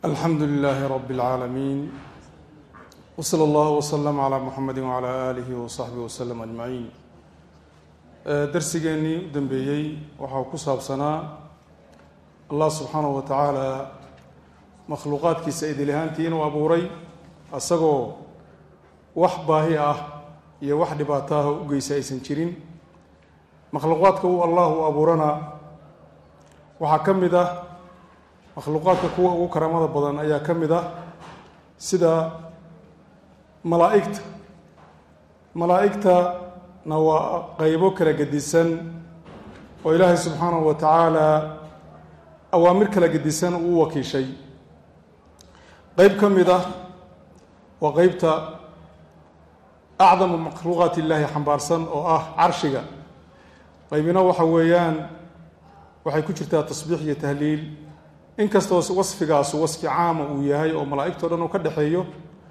alxamdu lilaahi rabi اlcaalamiin wsala allahu wslama calaa muxamedi wacalaa aalihi wasaxbihi waslem ajmaciin darsigeennii u dambeeyey waxaa ku saabsanaa allah subxaanahu wa tacaala makhluuqaadkiisa idil ahaantii inuu abuuray asagoo wax baahi ah iyo wax dhibaato ah u geysa aysan jirin makhluuqaadka uu allah u abuurana waxaa ka mid ah makhluuqaadka kuwa ugu karaamada badan ayaa ka mid ah sida malaa'igta malaa'igtana waa qeybo kala gedisan oo ilaahay subxaanahu wa tacaala awaamir kala gedisan uu u wakiishay qeyb ka mid ah waa qeybta acdamu makhluuqaat illaahi xambaarsan oo ah carshiga qaybina waxa weeyaan waxay ku jirtaa tasbiix iyo tahliil inkastoo wasfigaasu wasfi caama uu yahay oo malaa'igto dhan uu ka dhexeeyo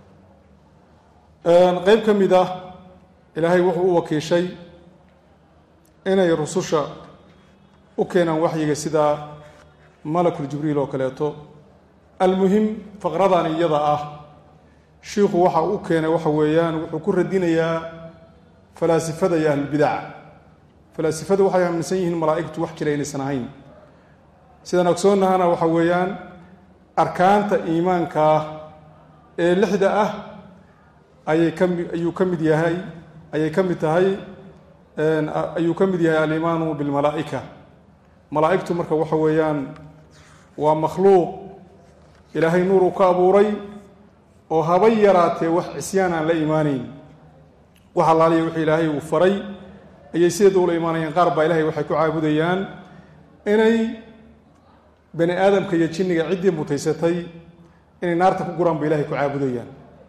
qeyb ka mid ah ilaahay wuxuu u wakiishay inay rususha u keenaan waxyiga sida malakul jibriil oo kaleeto almuhim faqradan iyada ah shiikhu waxa u keenay waxa weeyaan wuxuu ku radinayaa falaasifada iyo ahlulbidaca falaasifadu waxay aaminsan yihiin malaa'igtu wax jira inaysan ahayn sidaan ogsoonnahana waxa weeyaan arkaanta iimaankaa ee lixda ah ayay kami ayuu ka mid yahay ayay ka mid tahay ayuu ka mid yahay alimaanu bilmalaa'ika malaa'igtu marka waxa weeyaan waa makhluuq ilaahay nuur uu ka abuuray oo habay yaraatee wax cisyaan aan la imaanayn wax allaaliya wixii ilaahay uu faray ayay sideeda ula imaanayaan qaar baa ilahay waxay ku caabudayaan inay bani aadamka iyo jinniga ciddii mutaysatay inay naarta ku guraan ba ilahay ku caabudayaan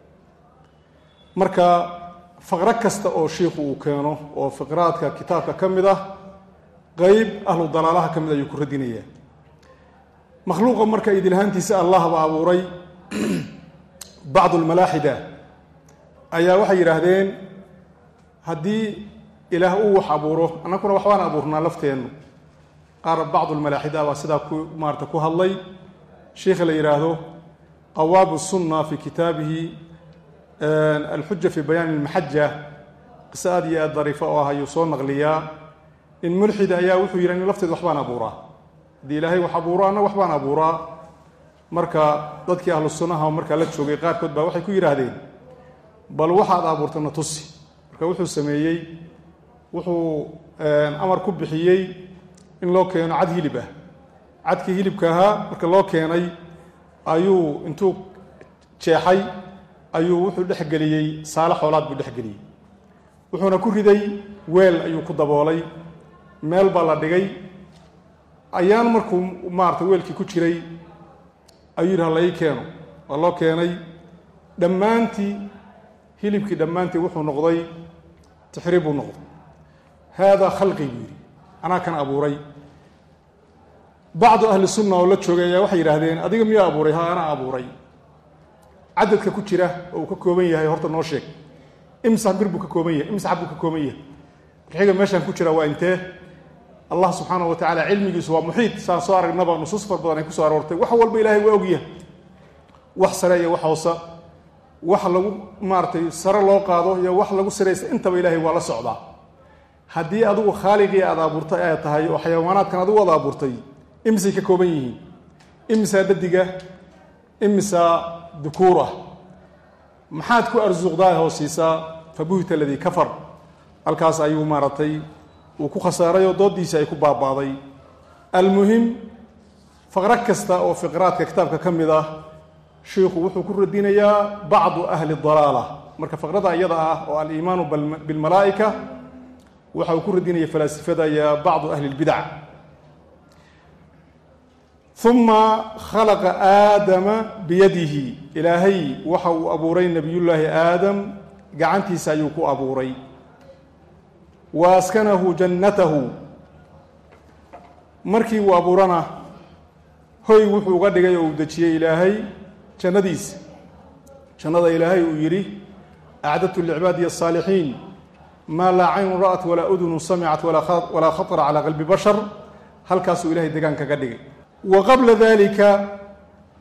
marka faqro kasta oo shiikhu uu keeno oo fiqraadka kitaabka ka mid ah qeyb ahlu dalaalaha ka mid ayuu ku radinayaa makhluuqa marka idilhaantiisa allah ba abuuray bacdu lmalaaxida ayaa waxay yidhaahdeen haddii ilaah uu wax abuuro annaguna waxbaan abuurnaa lafteennu qaar bacdu lmalaaxida baa sidaa ku maarata ku hadlay sheikha la yidhaahdo qawaabu sunna fi kitaabihi alxuja fi bayaani lmaxaja qiso aad iyo aad dariifo oo ah ayuu soo naqliyaa in mulxid ayaa wuxuu yidhi nin lafteed waxbaan abuuraa haddii ilaahay wax abuuro anna waxbaan abuuraa marka dadkii ahlu sunnaha markaa la joogay qaarkood baa waxay ku yidhaahdeen bal waxaad abuurtana tusi marka wuxuu sameeyey wuxuu amar ku bixiyey in loo keeno cad hilib ah cadkii hilibka ahaa marka loo keenay ayuu intuu jeexay ayuu wuxuu dhexgeliyey saale xoolaad buu dhexgeliyey wuxuuna ku riday weel ayuu ku daboolay meel baa la dhigay ayaan markuu maarata weelkii ku jiray ayuu yidhi halai keeno waa loo keenay dhammaantii hilibkii dhammaantii wuxuu noqday tixriib buu noqday haadaa khalqi buu yidhi anaa kan abuuray bacdu ahli sunna oo la joogay ayaa waxay yidhaahdeen adiga miyaa abuuray ha anaa abuuray cadadka ku jira oo uu ka kooban yahay horta noo sheeg imsax bir buu ka kooban yahay imsax buu ka kooban yahay marxiga meeshaan ku jira waa intee allah subxaana wa tacala cilmigiisu waa muxiid saan soo aragnaba nusuus far badan ay kusoo aroortay wax walba ilaahay waa ogyahay wax sare iyo wax hoose wax lagu maaratay sare loo qaado iyo wax lagu saraysa intaba ilaahay waa la socdaa haddii adigu khaaliqii aad abuurtay ay tahay oo xayawaanaadkan adigu aad abuurtay imisay ka kooban yihiin imisaa dadiga imisaa dukuur ah maxaad ku arsuuqdaa hoosiisaa fa buhita aladii kafar halkaas ayuu maaragtay uu ku khasaaray oo doodiisii ay ku baabaaday almuhim faqro kasta oo fiqraadka kitaabka ka mid ah shiikhu wuxuu ku radinayaa bacdu ahli dalaala marka faqrada iyada ah oo aliimaanu bilmalaa'ika waxa uu ku radinaya falaasifada iyo bacdu ahli lbidac uma khalaqa aadama biyadihi ilaahay waxa uu abuuray nebiyullaahi aadam gacantiisa ayuu ku abuuray wa askanahu jannatahu markii uu abuurana hoy wuxuu uga dhigay oo uu dejiyey ilaahay jannadiisa jannada ilaahay uu yidhi acdadtu licibaadiya asaalixiin maa laa caynun ra'at walaa udunu samicat walaa khatara calaa qalbi bashar halkaasuu ilahay degaan kaga dhigay wa qabla dalika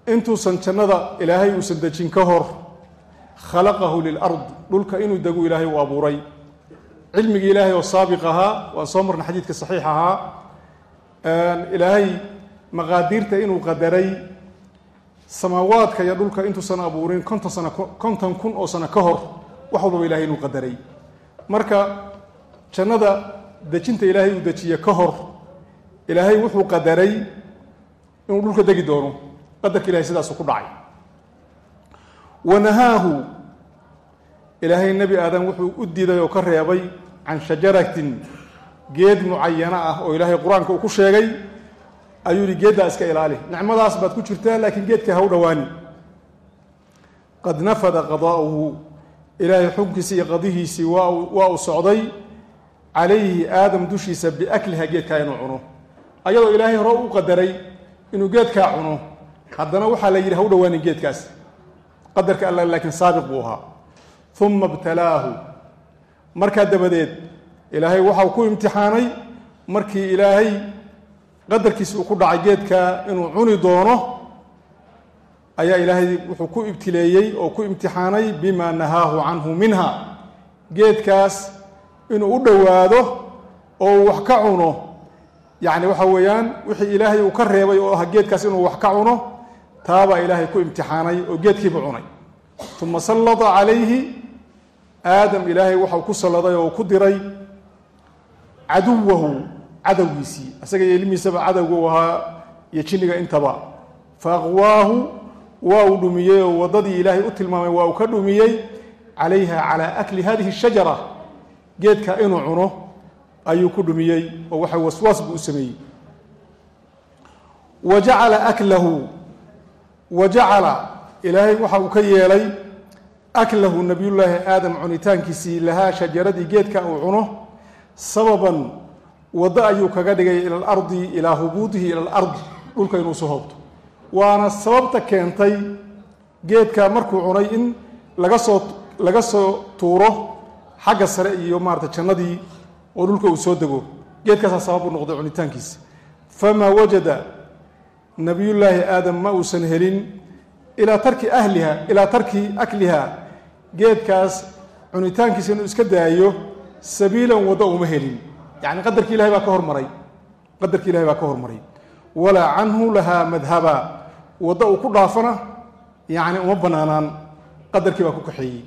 intuusan jannada ilaahay uusan dejin ka hor khalaqahu lilard dhulka inuu degu ilaahay uu abuuray cilmigii ilaahay oo saabiq ahaa waan soo marnay xadiidka saxiix ahaa ilaahay maqaadiirta inuu qadaray samaawaadka iyo dhulka intuusan abuurin konton sano konton kun oo sano ka hor wax walbaba ilahay inuu qadaray marka jannada dejinta ilaahay uu dejiye ka hor ilaahay wuxuu qadaray inuu dhulka degi doono qadarka ilahay sidaasu ku dhacay wanahaahu ilaahay nebi aadam wuxuu u diiday oo ka reebay can shajaratin geed mucayana ah oo ilaahay qur-aanka uu ku sheegay ayuu yihi geeddaa iska ilaali nicmadaas baad ku jirtaa laakiin geedka ha u dhowaani qad nafada qadaa'uhu ilaahay xukunkiisii iyo qadihiisii waa waa uu socday calayhi aadam dushiisa biakliha geedkaa inuu cuno ayadoo ilaahay hore u qadaray inuu geedkaa cuno haddana waxaa la yidhi ha u dhowaanin geedkaas qadarka alla laakiin saabiq buu ahaa uma ibtalaahu markaa dabadeed ilaahay waxau ku imtixaanay markii ilaahay qadarkiisi uu ku dhacay geedka inuu cuni doono ayaa ilaahay wuxuu ku ibtileeyey oo ku imtixaanay bima nahaahu canhu minha geedkaas inuu u dhowaado oo uu wax ka cuno yacni waxa weeyaan wixii ilaahay uu ka reebay oo ah geedkaas inuu wax ka cuno taabaa ilaahay ku imtixaanay oo geedkiiba cunay uma sallada calayhi aadam ilaahay waxau ku salladay oo ku diray caduwahu cadowgiisii isaga iyo ilmihiisaba cadowga u ahaa iyo jinniga intaba fa aqwaahu waa uu dhumiyey oo waddadii ilaahay u tilmaamay waa uu ka dhumiyey calayha calaa akli hadihi shajara geedka inuu cuno ayuu ku dhumiyey oo waxa waswaas buu u sameeyey wa jacala aklahu wa jacala ilaahay waxa uu ka yeelay aklahu nabiyullaahi aadam cunitaankiisii lahaa shajaradii geedka uu cuno sababan waddo ayuu kaga dhigay ila alardi ilaa hubuudihi ila alardi dhulka inuu soo hoobto waana sababta keentay geedka markuu cunay in laga soo laga soo tuuro xagga sare iyo maarata jannadii oo dhulka uu soo dego geedkaasaa sabab u noqday cunitaankiisa famaa wajada nabiyullaahi aadam ma uusan helin ilaa tarki ahliha ilaa tarki akliha geedkaas cunitaankiisa inuu iska daayo sabiilan waddo uma helin yacni qadarkii ilahay baa ka hormaray qadarkii ilahay baa ka hormaray walaa canhu lahaa madhaba waddo uu ku dhaafana yacni uma banaanaan qadarkii baa ku kaxeeyey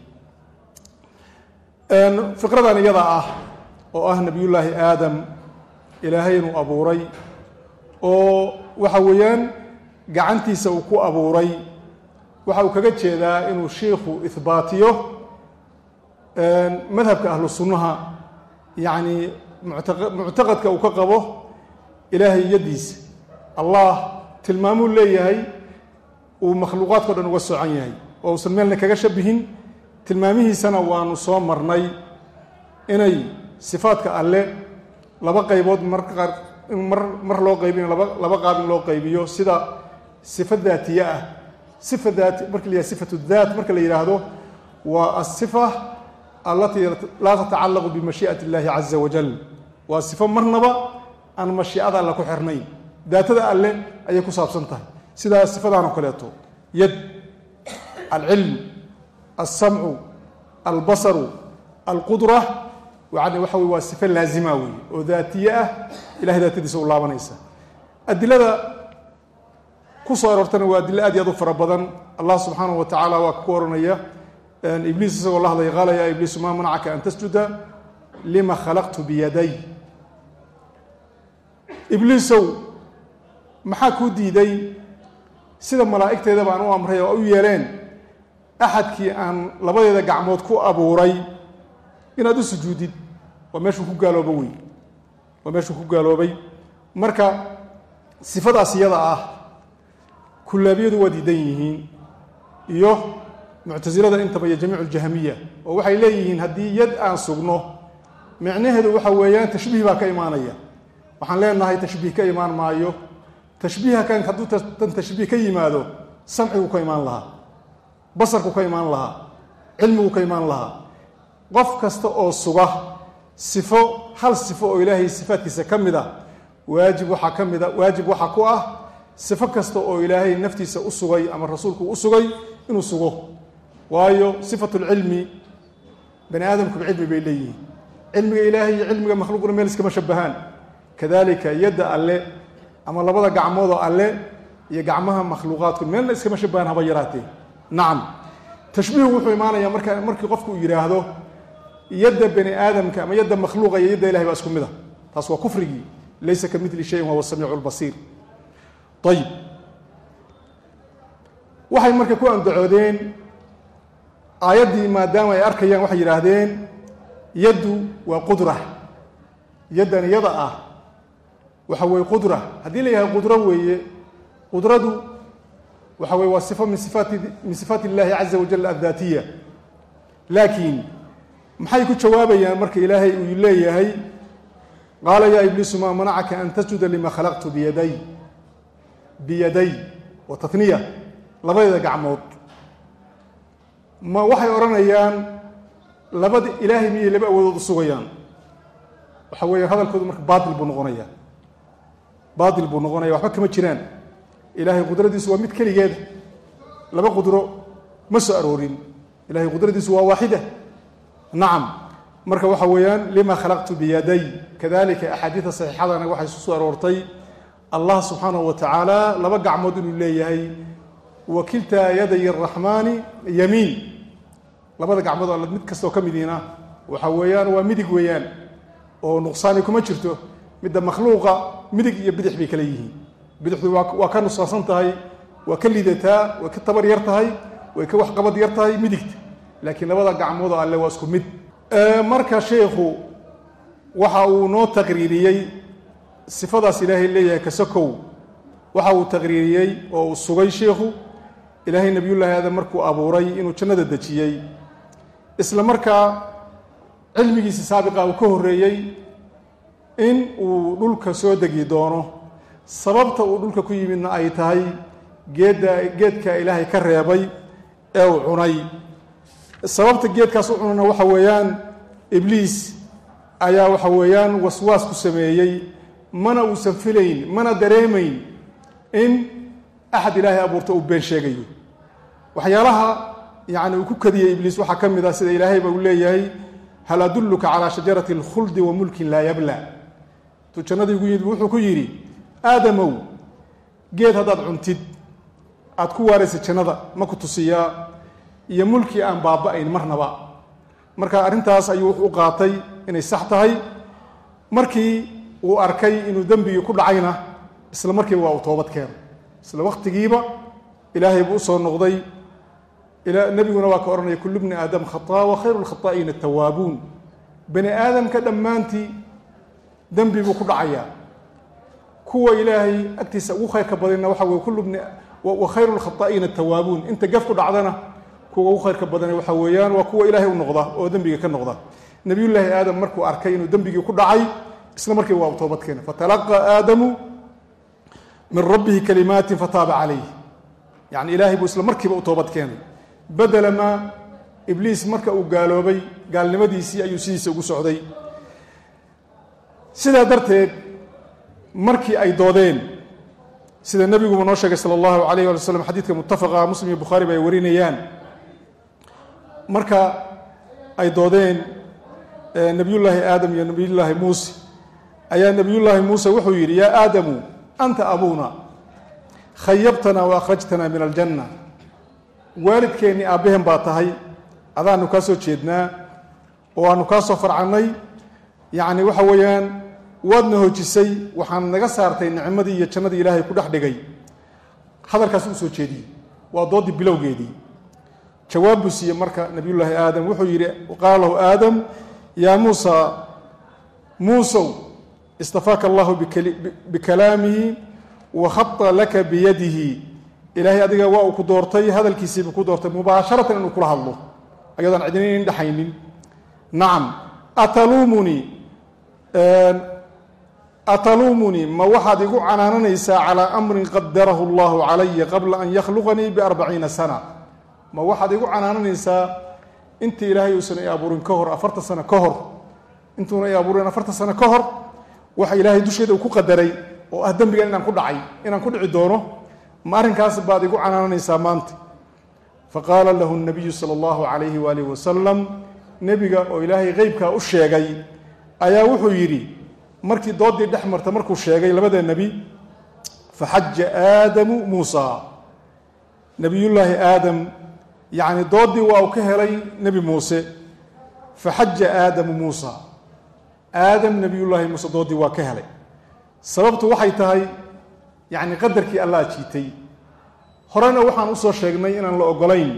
fiqradan iyada ah oo ah nabiyullaahi aadam ilaahay inuu abuuray oo waxa weeyaan gacantiisa uu ku abuuray waxa uu kaga jeedaa inuu shiikhu ihbaatiyo madhabka ahlu sunnaha yacni muctaqadka uu ka qabo ilaahay yaddiisa allah tilmaamuu leeyahay uu makhluuqaadkao dhan uga socan yahay oo uusan meelna kaga shabihin tilmaamihiisana waanu soo marnay inay sifaadka alle laba qaybood marka qaar in mar mar loo qaybiyo laba laba qaab in loo qaybiyo sida sifa daatiye ah sifa daati marka la yidhaha sifatu daat marka la yidhaahdo waa asifa allatii laa tatacallaqu bimashii'ati illaahi caza wajal waa sifo marnaba aan mashiicada alle ku xirnayn daatada alle ayay ku saabsan tahay sidaa sifadaanoo kaleeto yad alcilm alsamcu albasaru alqudra yani waxa wey waa sifo laazima wey oo daatiye ah ilahay daatadiisa u laabanaysa adilada ku soo aroortana waa adilo aad iyo aad u fara badan allah subxaanahu wa tacaala waa ku oranaya ibliis isagoo la hadlaya qaala yaa ibliisu maa manacaka an tasjuda lima khalaqtu biyaday ibliisow maxaa kuu diiday sida malaa'igteeda baan u amray oo u yeeleen axadkii aan labadeeda gacmood ku abuuray inaad u sujuudid waa meeshuu ku gaalooba wey waa meeshuu ku gaaloobay marka sifadaas iyada ah kullaabiyadu waa diidan yihiin iyo muctasilada intaba iyo jamiicu ljahmiya oo waxay leeyihiin haddii yad aan sugno micnaheedu waxa weeyaan tashbiih baa ka imaanaya waxaan leenahay tashbiih ka imaan maayo tashbiiha kan hadduu tan tashbiih ka yimaado samcigu ka imaan lahaa basarku ka imaan lahaa cilmigu ka imaan lahaa qof kasta oo suga sifo hal sifo oo ilaahay sifaadkiisa ka mid a waajib waxaa ka mid a waajib waxaa ku ah sifo kasta oo ilaahay naftiisa u sugay ama rasuulku u sugay inuu sugo waayo sifatu lcilmi bani aadamkuba cilmi bay leeyihiin cilmiga ilaahay iyo cilmiga makhluuqna meel iskama shabahaan kadalika yadda alle ama labada gacmoodoo alle iyo gacmaha makhluuqaadku meelna iskama shabahaan haba yaraatee nacam tashbiihu wuxuu imaanayaa marka markii qofku uu yidhaahdo yadda bani aadamka ama yadda makhluuqa iyo yadda ilahay baa isku mid a taas waa kufrigii laysa ka midli shayin wahuwa samiicu lbasiir ayib waxay marka ku andacoodeen aayaddii maadaama ay arkayaan waxay yidhaahdeen yaddu waa qudra yaddan iyada ah waxa weeye qudra haddii la yahay qudro weeye qudradu waxa weye waa sifo min sifaati min sifaat illahi caza wajal addaatiya laakiin maxay ku jawaabayaan marka ilaahay uu leeyahay qaala yaa ibliisu maa manacaka an tasjuda lima khalaqtu biyaday biyaday wa tatniya labadeeda gacmood ma waxay odhanayaan labada ilaahay miyay laba awoodood u sugayaan waxa weeye hadalkoodu marka baatil buu noqonaya baatil buu noqonaya waxba kama jiraan ilaahay qudradiisu waa mid keligeeda laba qudro ma soo aroorin ilahay qudradiisu waa waaxida nacam marka waxa weeyaan lima khalaqtu biyaday kadalika axaadiida saxiixadana waxay isu soo aroortay allah subxaanahu wa tacaala laba gacmood inuu leeyahay wa kiltaa yaday araxmaani yamiin labada gacmood all mid kastoo ka midiina waxa weeyaan waa midig weeyaan oo nuqsaani kuma jirto midda makhluuqa midig iyo bidix bay kala yihiin bidixdu waa ka nuqsaansan tahay waa ka lidataa way ka tabar yar tahay way ka waxqabad yar tahay midigta laakiin labada gacmood alle waa isku mid marka sheikhu waxa uu noo taqriiriyey sifadaas ilaahay leeyahay kasakow waxa uu taqriiriyey oo uu sugay sheikhu ilaahay nebiyullaahi aadam markuu abuuray inuu jannada dejiyey isla markaa cilmigiisa saabiqa uu ka horreeyey in uu dhulka soo degi doono sababta uu dhulka ku yimidna ay tahay geedda geedka ilaahay ka reebay ee uu cunay sababta geedkaas u cunana waxa weeyaan ibliis ayaa waxa weeyaan waswaas ku sameeyey mana uusan filayn mana dareemayn in axad ilaahay abuurta uu been sheegayo waxyaalaha yani uu ku kadiyey ibliis waxaa ka mid ah sida ilaahayba uu leeyahay hal adulluka calaa shajarati alkhuldi wa mulkin laa yabla intuu jannadii ugu yimid wuxuu ku yidhi aadamow geed haddaad cuntid aad ku waaraysa jannada ma ku tusiyaa iyo mulki aan baaba-ayn marnaba marka arrintaas ayuu wuxuu u qaatay inay sax tahay markii uu arkay inuu dembigii ku dhacayna isla markiiba waa uu toobad keeno isla waqtigiiba ilaahay buu usoo noqday nebiguna waa ka odhanaya kullu bni aadam khataa wa khayru lkhataa'iina atawaabuun bani aadamka dhammaantii dembi buu ku dhacayaa kuwa ilaahay agtiisa ugu khayrka badanna waxa weye kullu bni wa khayru lkhataa'iina atawaabuun inta gaf ku dhacdana kuwa ugu khayrka badana waxa weeyaan waa kuwa ilaahay u noqda oo dembiga ka noqda nebiyullaahi aadam markuu arkay inuu dembigii ku dhacay isla markiiba waa u toobad keena fatalaqaa aadamu min rabbihi kalimaatin fataaba calayh yani ilaahay buu isla markiiba u toobad keenay badela maa ibliis marka uu gaaloobay gaalnimadiisii ayuu sidiisa ugu socday sidaa darteed markii ay doodeen sida nebiguba noo sheegay sala allahu alayh ali waslm xadiidka muttafaqa muslim iyo bukhaari ba ay warinayaan marka ay doodeen nebiyullaahi aadam iyo nebiyullaahi muuse ayaa nebiyullaahi muuse wuxuu yidhi yaa aadamu anta abuuna khayabtana wa akhrajtana min aljanna waalidkeennii aabbaheen baa tahay adaanu kaa soo jeednaa oo aanu kaa soo farcannay yacni waxa weeyaan waadna hojisay waxaan naga saartay nicmadii iyo jannadii ilaahay ku dhex dhigay hadalkaas u soo jeediyey waa dooddii bilowgeedii jawaab buu siiyey marka nebiyullaahi aadam wuxuu yidhi qaala lahu aadam yaa muusa muusow istafaaka allahu bikalaamihi wa khata laka biyadihi ilaahay adiga waa uu ku doortay hadalkiisiibuu ku doortay mubaasharatan inuu kula hadlo ayadoon cidinayn dhexaynin nacam ataluumunii ataluumunii ma waxaad igu canaananaysaa calaa amrin qadarahu allahu calaya qabla an yakhluqanii biarbaciina sana ma waxaad igu canaananaysaa intii ilaahay uusan i abuurin ka hor afartan sano ka hor intuuna i abuurin afartan sano ka hor waxa ilaahay dusheeda uu ku qadaray oo ah dembigan inaan ku dhacay inaan ku dhici doono ma arrinkaas baad igu canaananaysaa maanta faqaala lahu nabiyu sala allahu calayhi waalihi wasalam nebiga oo ilaahay qeybkaa u sheegay ayaa wuxuu yidhi markii doodii dhex marta markuu sheegay labada nebi faxaja aadamu muusa nebiyullaahi aadam yacni doodii waa uu ka helay nebi muuse faxaja aadamu muusa aadam nebiyullaahi muuse doodii waa ka helay sababtu waxay tahay yacni qadarkii allah jiitay horena waxaan usoo sheegnay inaan la ogolayn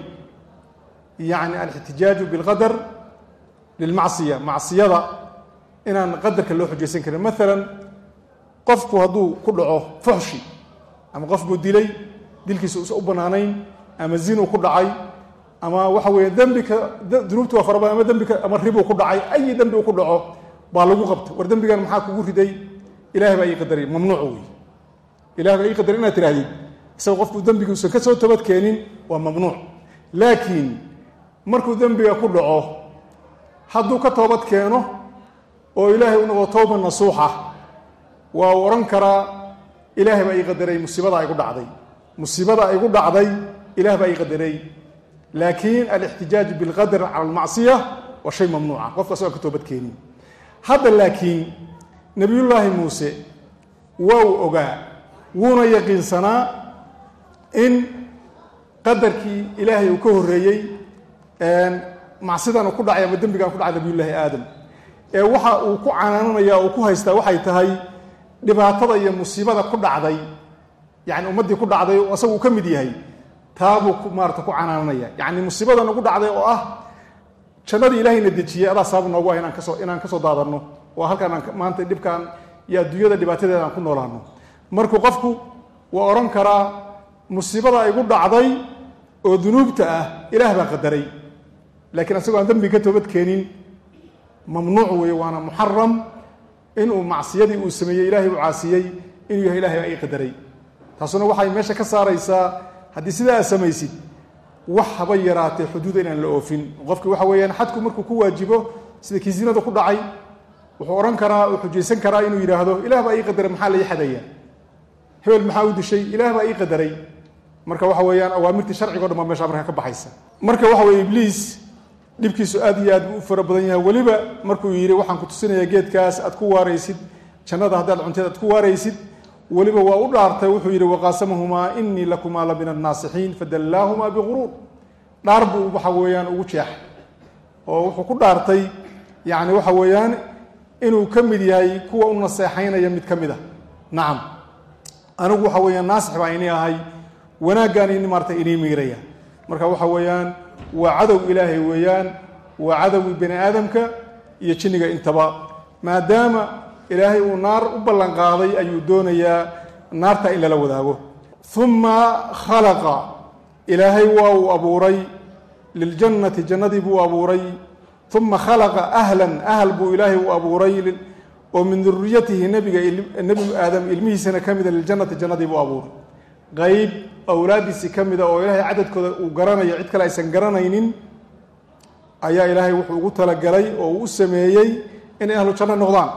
yacni alixtijaaju bilqadar lilmacsiya macsiyada inaan qadarka loo xujaysan karin maalan qofku hadduu ku dhaco fuxshi ama qof buu dilay dilkiisa usa u bannaanayn ama zinuu ku dhacay ama waxa weeye dembika dunuubti waa fara badan ama dembika ama ribuu ku dhacay ayi dembi uu ku dhaco baa lagu qabta war dembigan maxaa kugu riday ilahay baa ii qadaray mamnuuc wey ilahay baa ii qadaray inaad tirahdid isagoo qofku dembiga usan ka soo toobad keenin waa mamnuuc laakiin markuu dembiga ku dhaco hadduu ka toobad keeno oo ilaahay u noqdo towba nasuuxa waa uu odhan karaa ilaahay baa ii qadaray musiibada igu dhacday musiibada igu dhacday ilaah baa ii qadaray laakiin alixtijaaj bilqadar cala almacsiya waa shay mamnuuca qofka asagoo ka toobad keenin hadda laakiin nebiyullaahi muuse waa uu ogaa wuuna yaqiinsanaa in qadarkii ilaahay uu ka horreeyey macsidan uu ku dhacay ama dembigan ku dhacay nabiyullaahi aadam ee waxa uu ku canaananaya uu ku haystaa waxay tahay dhibaatada iyo musiibada ku dhacday yacni ummaddii ku dhacday oo asagu uu ka mid yahay taabuu maarata ku canaananaya yacni musiibada nagu dhacday oo ah jannadii ilaahayna dejiyey adaa sabab noogu ah inaan kasoo inaan kasoo daadanno oo halkaan aan maanta dhibkaan iyo adduunyada dhibaatadeeda aan ku noolaano markuu qofku waa odhan karaa musiibada igu dhacday oo dunuubta ah ilaah baa qadaray laakiin asagoo aan dembi ka toobad keenin mamnuuc weeye waana muxaram inuu macsiyadii uu sameeyey ilahay uu caasiyey inuu yahay ilahay baa ii qadaray taasuna waxay meesha ka saaraysaa haddii sidaa aad samaysid wax haba yaraatee xuduuda inaan la oofin qofki waxa weeyaan xadku markuu ku waajibo sida kii zinada ku dhacay wuxuu odhan karaa uu xujaysan karaa inuu yidhaahdo ilah baa ii qadaray maxaa lai xadaya hebel maxaa u dishay ilaah baa ii qadaray marka waxa weeyaan awaamirtii sharcigo dhan baa meesha markaa ka baxaysa marka waxa weye ibliis dhibkiisu aad iyo aad buu u fara badan yahay weliba markuu yidhi waxaan ku tusinayaa geedkaas aad ku waaraysid jannada haddaad cunteed aad ku waaraysid weliba waa u dhaartay wuxuu yidhi waqaasamahumaa inii lakumaa la min annaasixiin fadallaahumaa biguruur dhaar buu waxa weeyaan ugu jeexay oo wuxuu ku dhaartay yacni waxa weeyaan inuu ka mid yahay kuwa u naseexaynaya mid ka mid a nacam anigu waxa weeyaan naasix baa ini ahay wanaaggaan ini maarata inii miiraya marka waxa weeyaan waa cadow ilaahay weeyaan waa cadowgii bani aadamka iyo jinniga intaba maadaama ilaahay uu naar u ballan qaaday ayuu doonayaa naarta in lala wadaago uma khalaqa ilaahay waa uu abuuray liljannati jannadii buu abuuray uma khalaqa ahlan ahl buu ilaahay u abuuray oo min duriyatihi nebiga nebi aadam ilmihiisana ka mida liljannati jannadii buu abuuray qeyb awlaadiisii ka mida oo ilaahay cadadkooda uu garanayo cid kale aysan garanaynin ayaa ilaahay wuxuu ugu talagalay oo uu u sameeyey inay ahlu janno noqdaan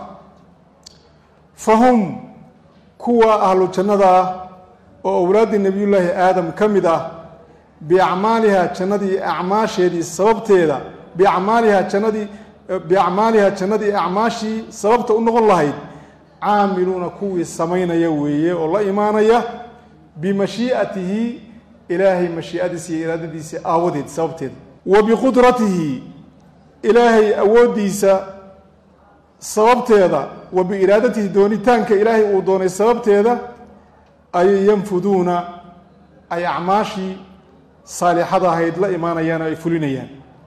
fa hum kuwa ahlu jannada ah oo awlaaddii nebiyullaahi aadam ka mid ah biacmaaliha jannadii acmaasheedii sababteeda biacmaaliha jannadii biacmaaliha jannadii acmaashii sababta u noqon lahayd caamiluuna kuwii samaynaya weeye oo la imaanaya bimashii'atihi ilaahay mashii'adiisa iyo iraadadiisa aawadeed sababteeda wa biqudratihi ilaahay awooddiisa sababteeda wa biiraadatihi doonitaanka ilaahay uu doonay sababteeda ayay yanfuduuna ay acmaashii saalixada ahayd la imaanayaan oo ay fulinayaan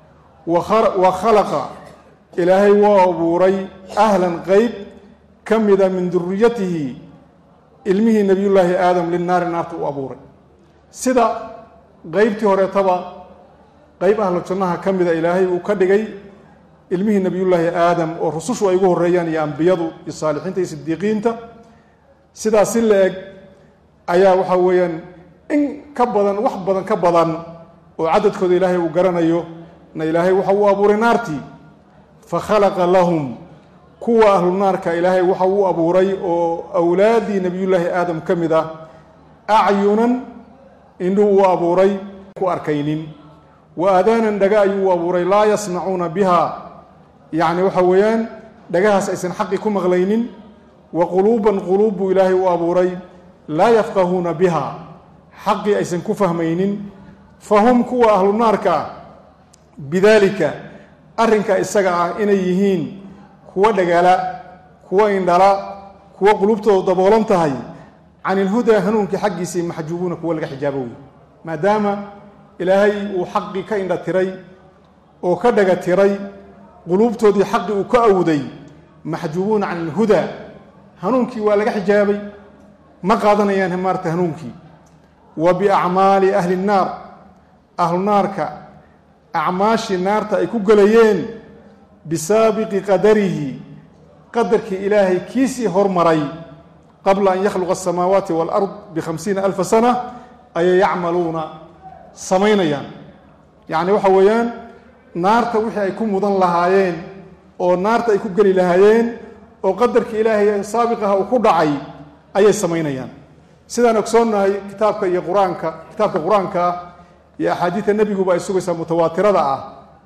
wa khalaqa ilaahay waa abuuray ahlan qeyb ka mida min duriyatihi ilmihii nebiyullaahi aadam linaari naarta u abuuray sida qeybtii horeetaba qeyb ahlu jannaha ka mida ilaahay uu ka dhigay ilmihii nebiyullaahi aadam oo rusushu ay ugu horreeyaan iyo ambiyadu iyo saalixiinta iyo sidiiqiinta sidaas si la eg ayaa waxaa weeyaan in ka badan wax badan ka badan oo cadadkooda ilaahay uu garanayo na ilaahay waxa uu abuuray naartii fa khalaqa lahum kuwa ahlu naarka ilaahay waxa uu abuuray oo awlaaddii nebiyullaahi aadam ka mid ah acyunan indhuu u abuuray ku arkaynin wa aadaanan dhaga ayuu u abuuray laa yasmacuuna biha yacni waxa weeyaan dhagahaas aysan xaqi ku maqlaynin wa quluuban quluub buu ilaahay u abuuray laa yafqahuuna biha xaqii aysan ku fahmaynin fa hum kuwa ahlu naarka ah bidaalika arrinka isaga ah inay yihiin kuwa dhagala kuwa indhala kuwa quluubtooda daboolan tahay can ilhudaa hanuunkii xaggiisii maxjuubuuna kuwa laga xijaabo wey maadaama ilaahay uu xaqii ka indha tiray oo ka dhaga tiray quluubtoodii xaqii uu ka awday maxjuubuuna can ilhudaa hanuunkii waa laga xijaabay ma qaadanayaan maarta hanuunkii wa biacmaali ahli nnaar ahlu naarka acmaashii naarta ay ku gelayeen bisaabiqi qadarihi qadarkii ilaahay kiisii hormaray qabla an yakhluqa asamaawaati waalard bikhamsiina alfa sana ayay yacmaluuna samaynayaan yacni waxa weeyaan naarta wixii ay ku mudan lahaayeen oo naarta ay ku geli lahaayeen oo qadarkii ilaahay saabiqaha uu ku dhacay ayay samaynayaan sidaan ogsoonnahay kitaabka iyo qur-aanka kitaabka qur-aanka ah iyo axaadiida nebiguba ay sugaysaa mutawaatirada ah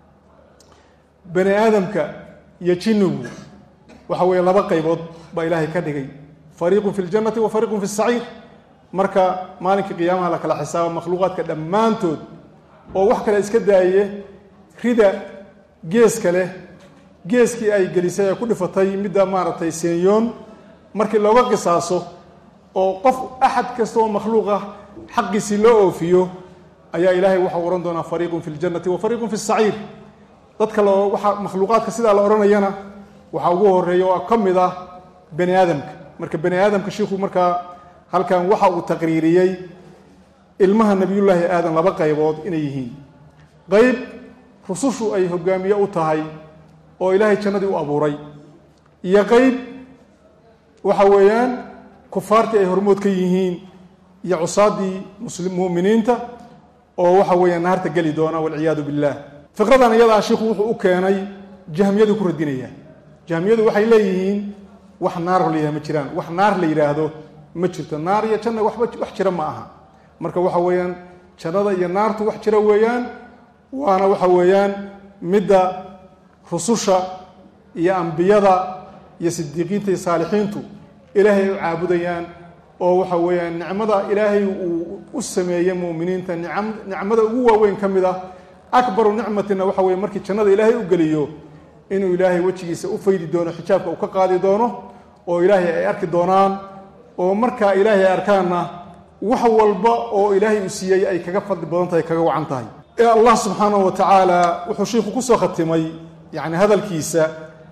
bani aadamka iyo jinnigu waxa weeye laba qaybood baa ilaahay ka dhigay fariiqun fi ljannati wa fariiqun fi saciir marka maalinkii qiyaamaha la kala xisaabo makhluuqaadka dhammaantood oo wax kale iska daaye rida geeska leh geeskii ay gelisay ee ku dhifatay midda maaragtay seenyoon markii looga qisaaso oo qof axad kasta oo makhluuq ah xaqiisii loo oofiyo ayaa ilaahay waxau odhan doonaa fariiqun fi ljannati wa fariiqun fi saciir dadka lo waxa makhluuqaadka sidaa la odhanayana waxaa ugu horeeya oo ka mid ah bani aadamka marka bani aadamka shiikhu markaa halkan waxa uu taqriiriyey ilmaha nebiyullaahi aadan laba qaybood inay yihiin qayb rusushu ay hogaamiye u tahay oo ilaahay jannadii u abuuray iyo qayb waxa weeyaan kufaartii ay hormood ka yihiin iyo cusaaddii muminiinta oo waxa weeyaan naarta geli doona walciyaadu billah fiqradan iyadaa shiikhu wuxuu u keenay jahmiyadu ku radinaya jahmiyadu waxay leeyihiin wax naar la yidhahdo ma jiraan wax naar la yidhaahdo ma jirto naar iyo janna waxba wax jira ma aha marka waxa weeyaan jannada iyo naartu wax jira weeyaan waana waxa weeyaan midda rususha iyo ambiyada iyo sidiiqiinta iyo saalixiintu ilaahay ay u caabudayaan oo waxa weeyaan nicmada ilaahay uu u sameeyey mu'miniinta nicam nicmada ugu waaweyn ka mid ah akbaru nicmatina waxa weye markii jannada ilaahay u geliyo inuu ilaahay wejigiisa u faydi doono xijaabka uu ka qaadi doono oo ilaahay ay arki doonaan oo markaa ilaahay ay arkaanna wax walba oo ilaahay uu siiyey ay kaga fadli badan tahay kaga wacan tahay ee allah subxaanahu wa tacaala wuxuu shiiku kusoo khatimay yani hadalkiisa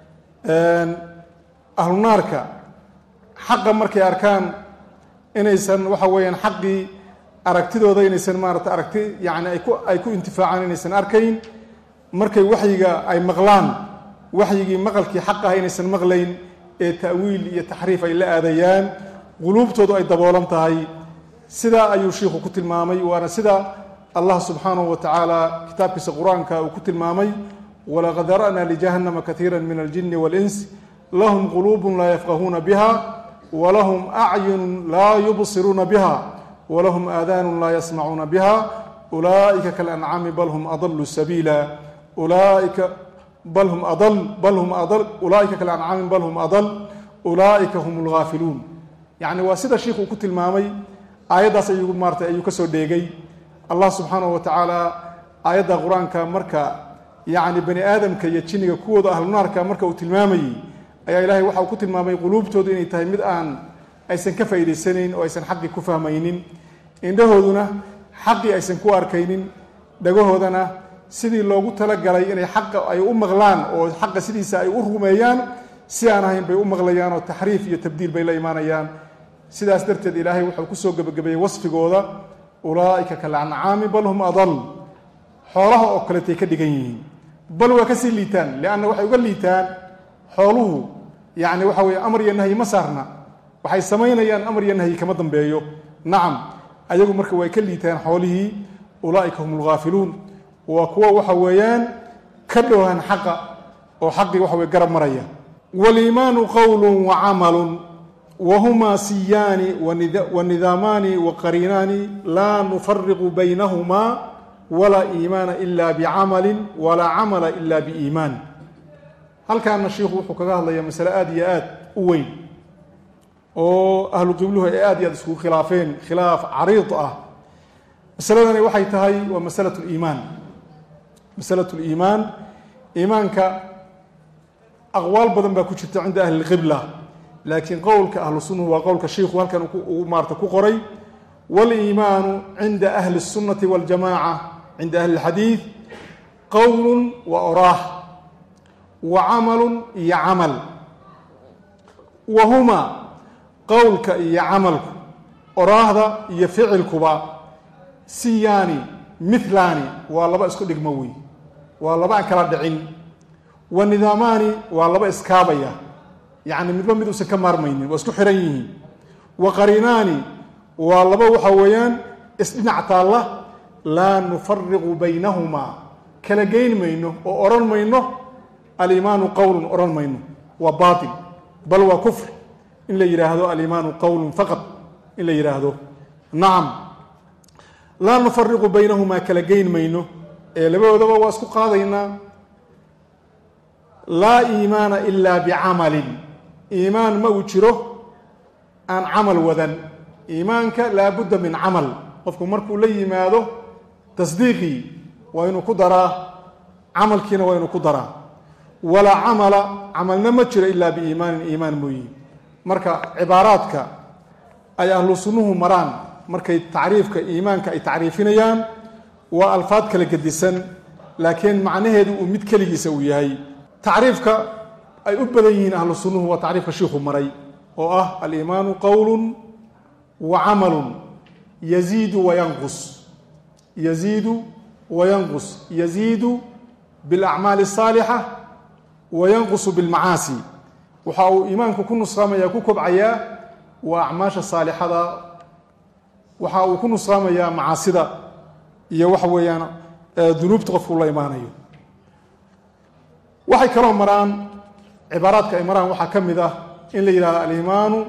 ahlunaarka xaqa markay arkaan inaysan waxa weeyaan xaqii aragtidooda inaysan maarata aragti yani ay ku ay ku intifaacaan inaysan arkayn markay waxyiga ay maqlaan waxyigii maqalkii xaq ah inaysan maqlayn ee ta'wiil iyo taxriif ay la aadayaan quluubtoodu ay daboolan tahay sidaa ayuu shiikhu ku tilmaamay waana sida allah subxaanahu wa tacaala kitaabkiisa qur-aanka uu ku tilmaamay walaqad dara'na lijahannama kaiira min aljini waاlins lahum quluubun laa yafqahuuna biha walahum acyunun laa yubsiruuna biha walahum aadaanun laa yasmacuuna biha ulaa'ika kalancaami bal hum adalu sabiila ulaaika bal hum adal bal hum adal ulaaika kalancaami bal hum adal ulaa'ika hum lghaafiluun yacni waa sida shiikhu uu ku tilmaamay aayaddaas ayuu maarata ayuu ka soo dheegay allah subxaanahu wa tacaala aayadda qur-aanka marka yacni bani aadamka iyo jinniga kuwooda ahlunaarka marka uu tilmaamayey ayaa ilaahay waxa uu ku tilmaamay quluubtoodu inay tahay mid aan aysan ka faa'idaysanayn oo aysan xaqii ku fahmaynin indhahooduna xaqii aysan ku arkaynin dhagahoodana sidii loogu talagalay inay xaqa ay u maqlaan oo xaqa sidiisa ay u rumeeyaan si aan ahayn bay u maqlayaan oo taxriif iyo tabdiil bay la imaanayaan sidaas darteed ilaahay wuxuu kusoo gebagabeeyey wasfigooda ulaa'ika kalancaami bal hum adal xoolaha oo kaletay ka dhigan yihiin bal waa kasii liitaan lianna waxay uga liitaan xooluhu yacni waxa weeye amar iyo nahyi ma saarna waxay samaynayaan amar iyo nahyi kama dambeeyo nacam ayagu marka way ka liitaan xoolihii ulaa'ika hum alghaafiluun waa kuwa waxa weeyaan ka dhowhan xaqa oo xaqii waxa weye garab maraya waliimaanu qowlu wacamalu wahumaa siyaani wanidaamaani waqariinaani laa nufariqu baynahumaa walaa iimaana ila bicamali walaa camala ila biiimaan halkaana shiikhu wuxuu kaga hadlayaa masale aada iyo aad u weyn oo ahlu qibluhu ay aad iyo aad iskugu khilaafeen khilaaf cariid ah masaladani waxay tahay waa masalat liimaan masalat liimaan iimaanka aqwaal badan baa ku jirta cinda ahli lqibla laakiin qowlka ahlu sunnahu waa qowlka shiikhu halkan uu maarata ku qoray waliimaanu cinda ahli الsunati waاljamaca cinda ahli اlxadiid qowlu wa oraah wa camalu iyo camal wa huma qowlka iyo camalku oraahda iyo ficilkuba siyaani milaani waa laba isku dhigmo wey waa laba aan kala dhicin wa nidaamaani waa laba iskaabaya yacni midba mid uusan ka maarmaynin waa isku xihan yihiin wa qariinaani waa laba waxa weeyaan isdhinac taalla laa nufariqu baynahumaa kala geyn mayno oo odhan mayno aliimaanu qowlun odhan mayno waa baatil bal waa kufr in la yidhaahdo aliimaanu qowlun faqad in la yidhaahdo nacam laa nufariqu baynahumaa kala geyn mayno ee labadoodaba waa isku qaadaynaa laa iimaana ilaa bicamalin iimaan ma uu jiro aan camal wadan iimaanka laabudda min camal qofku markuu la yimaado tasdiiqii waa inuu ku daraa camalkiina waa inuu ku daraa walaa camala camalna ma jiro ilaa biiimaanin iimaan mooyi marka cibaaraadka ay ahlu sunnuhu maraan markay tacriifka iimaanka ay tacriifinayaan waa alfaad kala gedisan laakiin macnaheedu uu mid keligiisa uu yahay tacriifka ay u badan yihiin ahlu sunnuhu waa tacriifka shiikhu maray oo ah aliimaanu qowlun wa camalun yaziidu wayanqus yaziidu wayanqus yaziidu bilacmaali asaalixa wa yanqusu bilmacaasi waxa uu iimaanku ku nusraamaya ku kobcayaa waa acmaasha saalixada waxa uu ku nusraamayaa macaasida iyo waxa weeyaan dunuubta qofku la imaanayo waxay kaloo maraan cibaaraadka ay maraan waxaa ka mid ah in la yidhahdo aliimaanu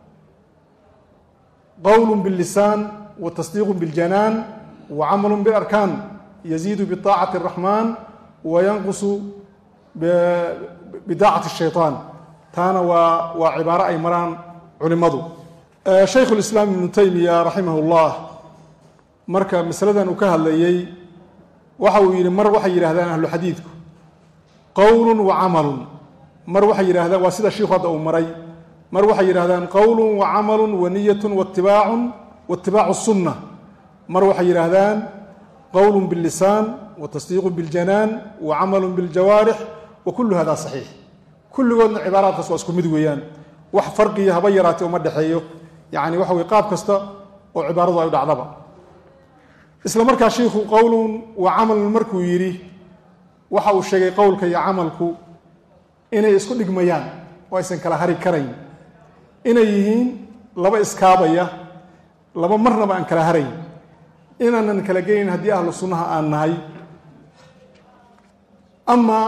qowl biاllisaan wa tasdiiqu biاljanaan wa camalu bilarkaan yaziidu biطaacati الraxmaan wa yanqusu bidaacati الshayطaan taana waa waa cibaaro ay maraan culimadu shaykhu اlislaam ibnu taymiya raximah اllah marka masaladan uu ka hadlayey waxa uu yidhi mar waxay yidhahdaan ahlu xadiidku qowlu wa camalun mar waxay yidhahdaan waa sida shiikhu hadda uu maray mar waxay yidhahdaan qowlu wa camalu wa niyatu watibaacun waitibaacu sunna mar waxay yidhaahdaan qowlu biاllisaan wa tasdiiqu biاljanaan wa camalu biاljawaarix wa kullu hada saxiix kulligoodna cibaaraadkaas waa isku mid weeyaan wax farqiya haba yaraatee uma dhexeeyo yacni waxa weye qaab kasta oo cibaaradu ay u dhacdaba isla markaa shiikhu qowlun wa camalun markuu yidhi waxa uu sheegay qowlka iyo camalku inay isku dhigmayaan oo aysan kala hari karayn inay yihiin laba iskaabaya laba marnaba aan kala harayn inaanan kala geynin haddii ahlu sunnaha aan nahay ama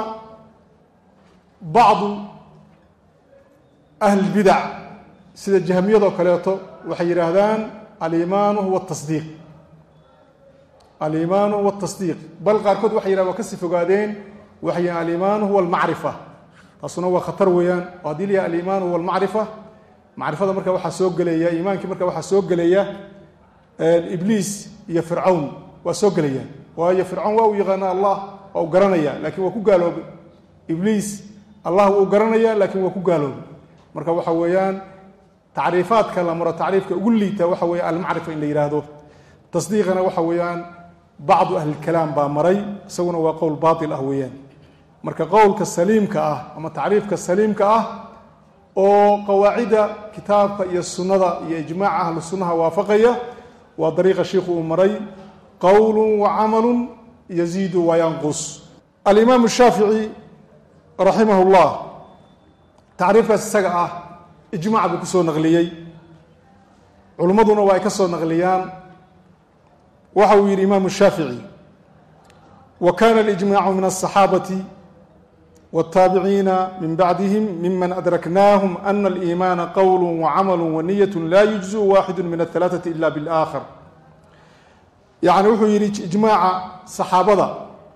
bacdu ahlilbidac sida jahmiyadoo kaleeto waxay yidhaahdaan aliimaanu huwa tasdiiq aliimaanu huwa tasdiiq bal qaarkood waxay yidhahan waa kasii fogaadeen waxay yihahan aliimaanu huwa almacrifa taasuna waa khatar weeyaan oo haddii la yahay aliimaanu huwa almacrifa macrifada marka waxaa soo gelaya iimaankii marka waxaa soo gelaya ibliis iyo fircawn waa soo gelayaan waayo fircawn waa uu yaqaana allah waa uu garanaya laakiin waa ku gaaloobay ibliis allah wuu garanaya laakiin waa ku gaaloobay marka waxa weeyaan tacriifaadka la maro tacriifka ugu liita waxa weeye almacrifa in la yidhaahdo tasdiiqana waxa weeyaan bacdu ahlilkalaam baa maray isaguna waa qowl baatil ah weeyaan marka qowlka saliimka ah ama tacriifka saliimka ah oo qawaacidda kitaabka iyo sunnada iyo ijmaaca ahlu sunnaha waafaqaya waa dariiqa shiikhu uu maray qowlu wa camalu yaziidu wa yanqus alimaamu shaafici raximah llah tacriifkaas isaga ah ijmac buu ku soo naqliyey culimmaduna waa ay ka soo naqliyaan waxa uu yidhi imaamu shaafici wa kana alijmaacu min aلصaxaabati wاtaabiciina min bacdihim miman adraknaahum ana aliimaana qowl wacamalu waniyat laa yujziu waaxidu min ahalaaثati ila biاlآakhar yacni wuxuu yidhi ijmaaca saxaabada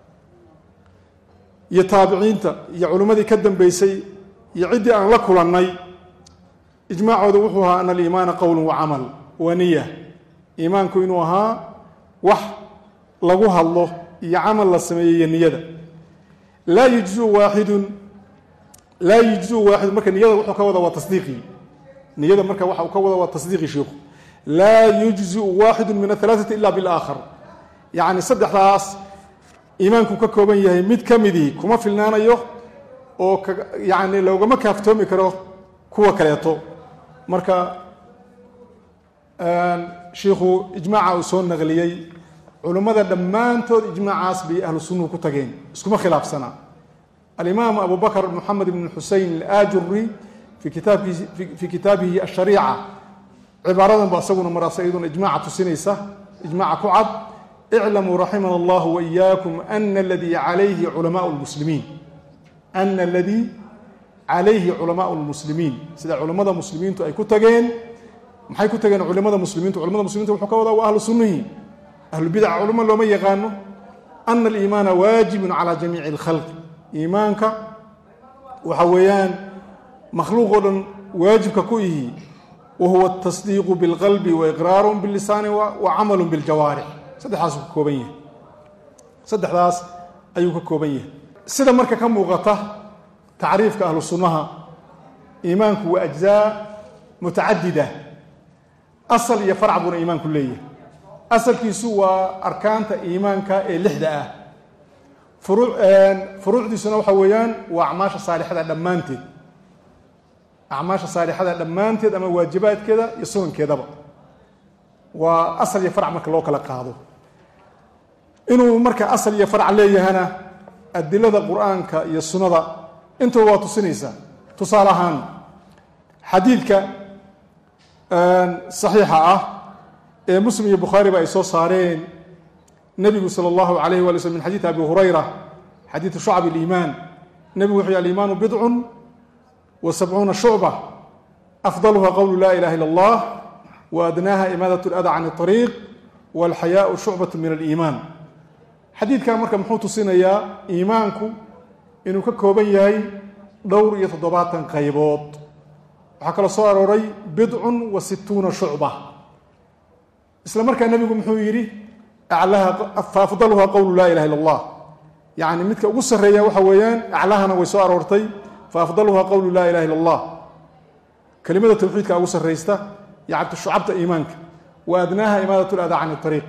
iyo taabiciinta iyo culimmadii ka dambeysay iyo ciddii aan la kulannay ijmaacooda wuxuu ahaa ana aliimaana qowl wacamal wa niya iimaanku inuu ahaa wax lagu hadlo iyo camal la sameeyeyo niyada laa yujziu waaxidun laa yujziu waaxidun marka niyada wuxuu ka wada waa tasdiiqii niyada marka waxa uu ka wada waa tasdiiqii sheikhu laa yujziu waaxidu min ahalaaثati ila biاlaakhar yacni saddexdaas iimaanku ka kooban yahay mid ka midii kuma filnaanayo oo yani loogama kaaftoomi karo kuwa kaleeto marka shiikhu ijmaaca uu soo naqliyey culummada dhammaantood ijmaacaas bay ahlu sunnuhu ku tageen iskuma khilaafsana alimaam abu bakr moxamed ibn xusein alaajuri fi kitaabkiisi fii kitaabihi ashariica cibaaradan ba isaguna maraasa iyaduna ijmaaca tusinaysa ijmaaca ku cad iclamuu raximana allahu waiyaakum ana aladii calayhi culamaau lmuslimiin ana aladii calayhi culamaau lmuslimiin sida culammada muslimiintu ay ku tageen maxay ku tageen culimada muslimiintu culamada muslimiintu wuxuu ka wadaa waa ahlu sunnihi ahlubidaca culamo looma yaqaano ana aliimaana waajibun calaa jamiici alkhalqi iimaanka waxa weeyaan makhluuq oo dhan waajibka ku ihi wahuwa tasdiiqu bilqalbi waiqraaru bilisaani wa camalu biljawaarix saddexdaasuu ka kooban yahay saddexdaas ayuu ka kooban yahay sida marka ka muuqata tacriifka ahlu sunnaha iimaanku waa ajzaa mutacadida asal iyo farc buuna iimaanku leeyahay asalkiisu waa arkaanta iimaanka ee lixda ah furuucdiisuna waxa weeyaan waa acmaasha saalixada dhammaanteed acmaasha saalixada dhammaanteed ama waajibaadkeeda iyo sunankeedaba waa asal iyo farc marka loo kala qaado inuu marka asal iyo farc leeyahana adilada qur-aanka iyo sunnada intuba waa tusinaysaa tusaale ahaan xadiidka saxiixa ah ee muslim iyo bukhaariba ay soo saareen nebigu sala allahu alayh wali slm min xadiidi abi hurayra xadiidu shucab iliimaan nebigu wuxuu yhi aliimaanu bidcun wa sabcuuna shucba afdaluha qowlu laa ilaha illa allah wa adnaaha imaadat lada can اطariiq walxayaau shucbat min aliimaan xadiidkan marka muxuu tusinayaa iimaanku inuu ka kooban yahay dhowr iyo toddobaatan qaybood waxaa kaloo soo arooray bidcun wa situuna shucba isla markaa nebigu muxuu yidhi faafdaluha qowlu laa ilaha illa allah yacni midka ugu sarreeya waxa weeyaan aclahana way soo aroortay faafdaluha qowlu laa ilaha illa allah kelimada tawxiidka ugu sarraysta yacabta shucabta iimaanka wa adnaaha imaadat ladaa can ariiq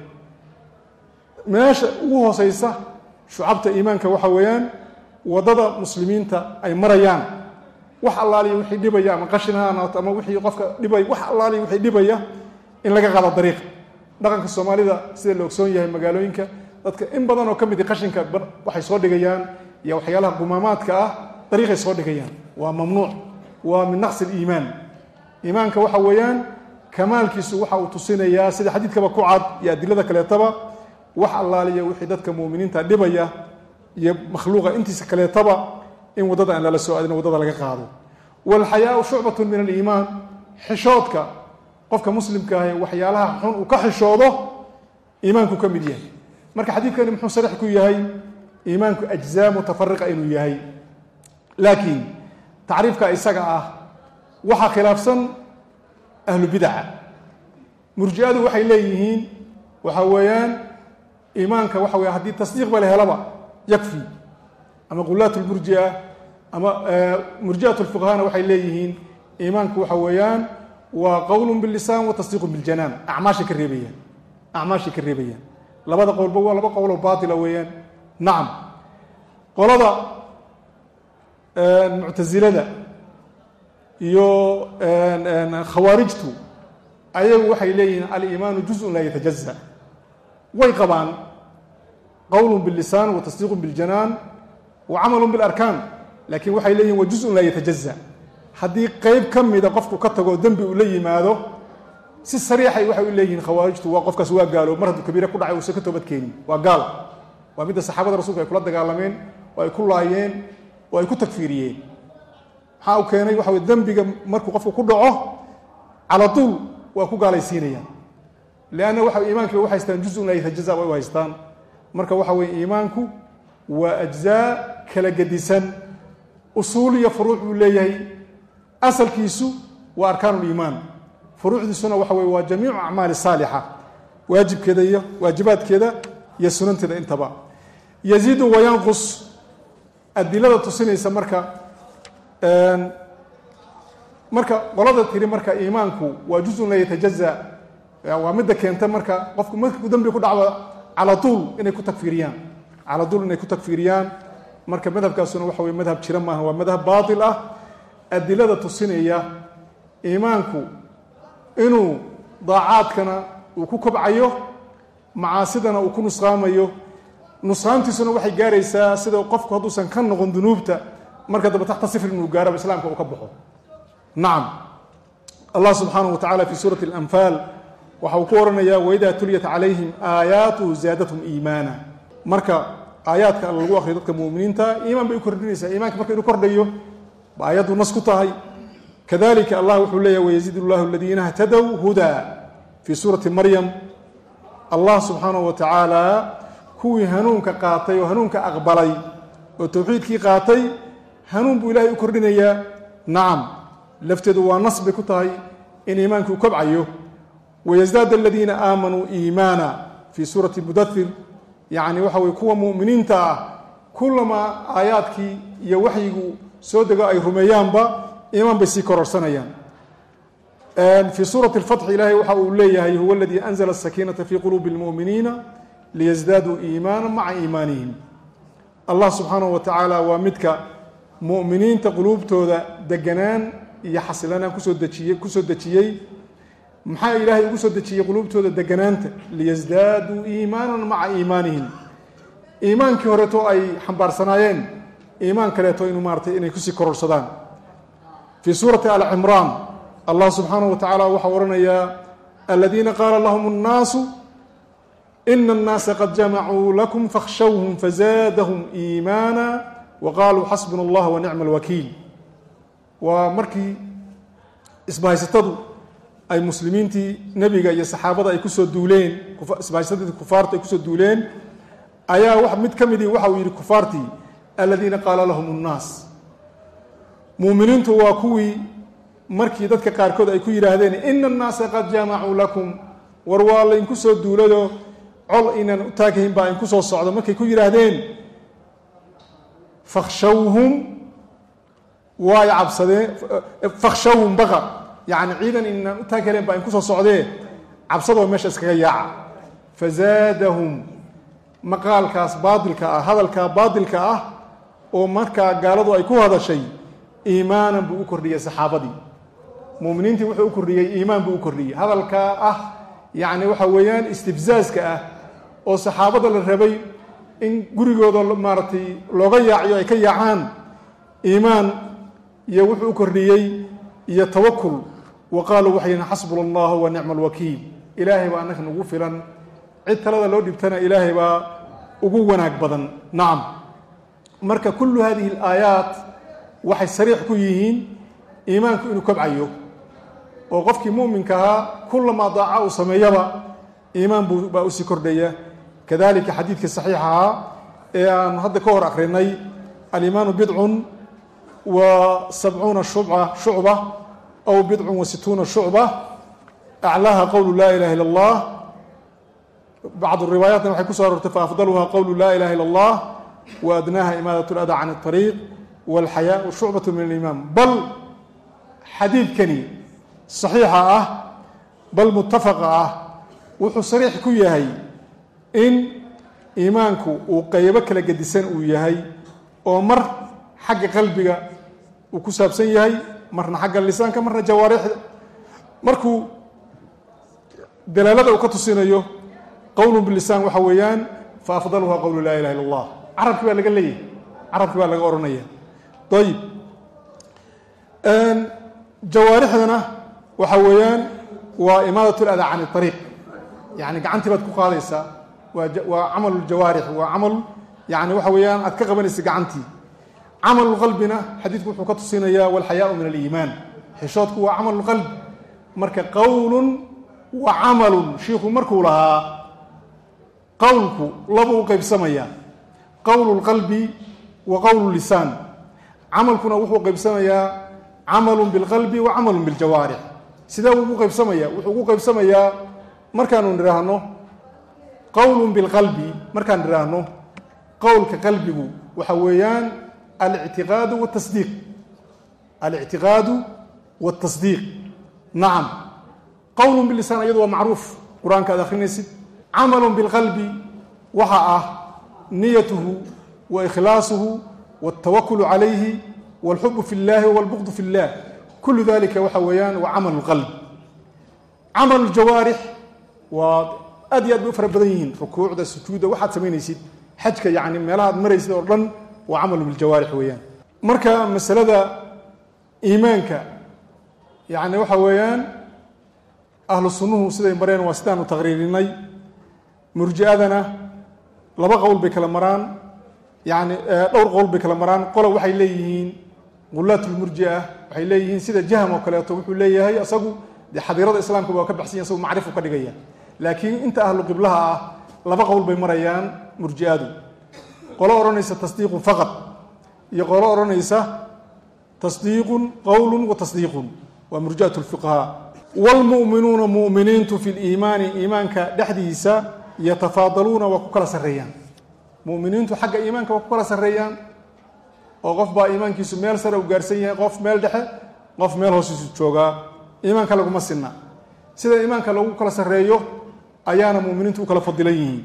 meesha ugu hooseysa shucabta iimaanka waxa weeyaan waddada muslimiinta ay marayaan wax allaaliya wixii dhibaya ama qashin ha anaato ama wixii qofka dhibay wax allaaliya wixii dhibaya in laga qaado dariiqa dhaqanka soomaalida sida la ogsoon yahay magaalooyinka dadka in badan oo ka midi qashinka waxay soo dhigayaan iyo waxyaalaha gumaamaadka ah dariiqay soo dhigayaan waa mamnuuc waa min naqsi liimaan iimaanka waxa weeyaan kamaalkiisu waxa uu tusinayaa sida xadiidkaba ku cad iyo adilada kaleetaba wax allaaliya wixii dadka muuminiinta dhibaya iyo makhluuqa intiisa kaleetaba in waddada aan lala soo aadin waddada laga qaado walxayaau shucbatun min aliimaan xishoodka qofka muslimka ahi waxyaalaha xun uu ka xishoodo iimaanku ka mid yahay marka xadiidkani muxuu sarix ku yahay iimaanku ajzaa mutafariqa inuu yahay laakiin tacriifka isaga ah waxaa khilaafsan ahlu bidaca murji'adu waxay leeyihiin waxa weeyaan iimaanka waxa weya haddii tasdiiqba la helaba yakfi ama qulaat lmurjia ama murji'at lfuqahana waxay leeyihiin iimaanku waxa weeyaan waa qowl bilisaan wa tasdiiqu biljanaan acmaashay ka reebayaan acmaashay ka reebayaan labada qowlba waa laba qowloo baatila weeyaan nacam qolada muctasilada iyo khawaarijtu ayagu waxay leeyihiin aliimaanu juzun laa yatajaza way qabaan qowl bilisaan wa tasdiiqu biljanaan wa camalu bilarkaan laakiin waxay leeyihin wa juzun laa yatajaza haddii qeyb ka mida qofku ka tago dembi uu la yimaado si sariixay waxay u leeyihiin khawaarijtu waa qofkaas waa gaalo mar hadduu kabiire ku dhacay uusan ka toobadkeenin waa gaal waa midda saxaabada rasulka ay kula dagaalameen oo ay ku laayeen oo ay ku tagfiiriyeen maxaa u keenay waxa wey dembiga markuu qofku ku dhaco cala tuul waa ku gaalaysiinayaan leanna waxa iimaankiiba u haystaan juzun la yatajaza way u haystaan marka waxa weye iimaanku waa ajzaa kala gedisan usuul iyo furuuc buu leeyahay asalkiisu waa arkaan liimaan furuucdiisuna waxa weye waa jamiicu acmaali saalixa waajibkeeda iyo waajibaadkeeda iyo sunanteeda intaba yaziidu wayanqus adilada tusinaysa marka marka qolada tiri marka iimaanku waa juzun la yatajaza waa midda keenta marka qofku markuu dembi ku dhacdo cala tuul inay ku tagfiiriyaan cala tuul inay ku tagfiiriyaan marka madhabkaasuna waxa weye madhab jira maaha waa madhab baatil ah adilada tusinaya iimaanku inuu daacaadkana uu ku kobcayo macaasidana uu ku nusqaamayo nusqaantiisuna waxay gaaraysaa sida qofku hadduusan ka noqon dunuubta marka dambe taxta sifr inuu gaaraba islaamka uu ka baxo nacam allah subxaanahu wa tacala fi suurati alanfaal waxa uu ku odhanayaa waidaa tuliyat calayhim aayaatuhu zaadathum iimaana marka aayaadka alla lagu akriyo dadka muminiinta iimaan bay u kordhinaysaa iimaanka marka inuu kordhayo ba aayaddu nas ku tahay kadalika allah wuxuu leeyahy wayaziid llahu aladiina htadow hudaa fii suurati maryam allah subxaanahu wa tacaala kuwii hanuunka qaatay oo hanuunka aqbalay oo towxiidkii qaatay hanuun buu ilahay u kordhinayaa nacam lafteedu waa nas bay ku tahay in iimaankii u kobcayo wayasdaad aladiina aamanuu iimaana fii suurati mudathir yacni waxa weye kuwa mu'miniinta ah kullamaa aayaadkii iyo waxyigu soo dego ay rumeeyaanba iimaan bay sii kororsanayaan fii suurati alfatxi ilaahay waxa uu leeyahay huwa aladii anzla asakiinata fii quluubi اlmu'miniina liyasdaaduu iimaana maca iimaanihim allah subxaanahu wa tacaala waa midka mu'miniinta quluubtooda deganaan iyo xasilanaan kusoo dejiyey kusoo dejiyey maxaa ilaahay ugu soo dejiyey quluubtooda deganaanta liyasdaaduu iimaanan maca iimaanihim iimaankii horeeto ay xambaarsanaayeen iimaan kaleeto inuu maaratay inay kusii kororsadaan fii suurati alcimraan allah subxaanahu wa tacaala waxaa odhanayaa aladiina qaala lahum اnnaasu ina اnnaasa qad jamacuu lakum fakhshawhum fazaadahum iimaana wa qaaluu xasbuna allah wa nicma alwakiil waa markii isbahaysatadu ay muslimiintii nebiga iyo saxaabada ay kusoo duuleen isbahaysatadii kufaartu ay kusoo duuleen ayaa mid ka midii waxa uu yidhi kufaartii aladiina qaala lahum اnnaas muuminiintu waa kuwii markii dadka qaarkood ay ku yidhaahdeen ina annaasa qad jaamacuu lakum war waa laydinku soo duulado col inaan u taagahayn baa idinku soo socdo markay ku yidhaahdeen fakhshawhum waay cabsadeen fakhshawhum baqa yacni ciidan inaan u taaghaleen baa idinku soo socdee cabsadoo meesha iskaga yaaca fazaadahum maqaalkaas baadilka ah hadalkaa baadilka ah oo markaa gaaladu ay ku hadashay iimaanan buu u kordhiyey saxaabadii muminiintii wuxuu u kordhiyey iimaan buu u kordhiyey hadalkaa ah yacni waxa weeyaan istibzaaska ah oo saxaabada la rabay in gurigooda maaragtay looga yaaciyo ay ka yaacaan iimaan iyo wuxuu u kordhiyey iyo tawakul wa qaaluu waxay yihin xasbuna allahu wa nicma alwakiil ilaahay baa annaka nagu filan cid talada loo dhibtana ilaahay baa ugu wanaag badan nacam marka kullu hadihi alaayaat waxay sariix ku yihiin iimaanku inuu kobcayo oo qofkii muminka ahaa kulamaa daaca uu sameeyaba iimaan buu baa usii kordhaya kadalika xadiidkii saxiixa ahaa ee aan hadda ka hor akrinay alimaanu bidcun wa sabcuuna shuca shucba aw bidcun wa situuna shucba aclaaha qowlu laa ilaha illa allah bacdu riwaayaatna waxay kuso aroortay faafdaluha qowlu laa ilaha illa allah wa adnaaha imaadat lada can اطariiq walxayaa shucbat min aliimaan bal xadiidkani saxiixa ah bal mutafaqa ah wuxuu sariix ku yahay in iimaanku uu qaybo kala gedisan uu yahay oo mar xagga qalbiga uu ku saabsan yahay marna xagga lisaanka marna jawaarixda markuu dalaalada uu ka tusinayo qowlun bilisaan waxa weeyaan fa afdaluha qowlu laa ilaha illa allah carabki baa laga leeyahay carabki baa laga odhanaya ayib jawaarixdana waxa weeyaan waa imaadat lada can ariiq yani gacantii baad ku qaadaysaa waa waa camalu ljawaarix waa camal yani waxa weeyaan aad ka qabanaysa gacantii camalulqalbina xadiidku wuxuu ka tusinayaa walxayaau min aliimaan xishoodku waa camalulqalbi marka qowlun wa camalun shiikhu markuu lahaa qowlku labuu u qeybsamayaa qowlu lqalbi wa qowlu lisaan camalkuna wuxuu qeybsamayaa camalun bilqalbi wa camalun biljawaarix sidee uu ugu qeybsamaya wuxuu ugu qeybsamayaa markaanu nidhaahno qowlun bilqalbi markaan nidhaahno qowlka qalbigu waxa weeyaan alictiqaadu watasdiiq alictiqaadu watasdiiq nacam qowlun bilisaan iyadu waa macruuf qur-aanka aad akhrinaysid camalun bilqalbi waxa ah niyatuhu wa ikhlaasuhu waltawakulu calayhi walxubu fi llahi walbuqdu fi llah kullu dalika waxa weeyaan waa camal lqalb camal ljawaarix waa aad iyo aad bay u fara badan yihiin rukuucda sujuudda waxaad samaynaysid xajka yani meelaha ad maraysid oo dhan waa camalu biljawaarix weeyaan marka masalada iimaanka yani waxa weeyaan ahlu sunnuhu siday mareen waa sidaanu taqriirinay murji'adana laba qowl bay kala maraan yani dhowr qowl bay kala maraan qola waxay leeyihiin qulaatulmurjia waxay leeyihiin sida jahm oo kaleeto wuxuu leeyahay isagu dee xadiirada islaamka waa ka baxsanya isagu macrifu ka dhigaya laakiin inta ahlu qiblaha ah laba qowl bay marayaan murji'adu qolo odhanaysa tasdiiqun faqad iyo qolo odhanaysa tasdiiqun qowlun wa tasdiiqun waa murji'at lfuqahaa waalmu'minuuna mu'miniintu fi liimaani iimaanka dhexdiisa yatafaadaluuna waa ku kala sarreeyaan mu'miniintu xagga iimaanka waa ku kala sarreeyaan oo qof baa iimaankiisu meel sare u gaarsan yahay qof meel dhexe qof meel hoosiisu joogaa iimaanka laguma sinna sida iimaanka lagu kala sarreeyo ayaana muminiintu u kala fadilan yihiin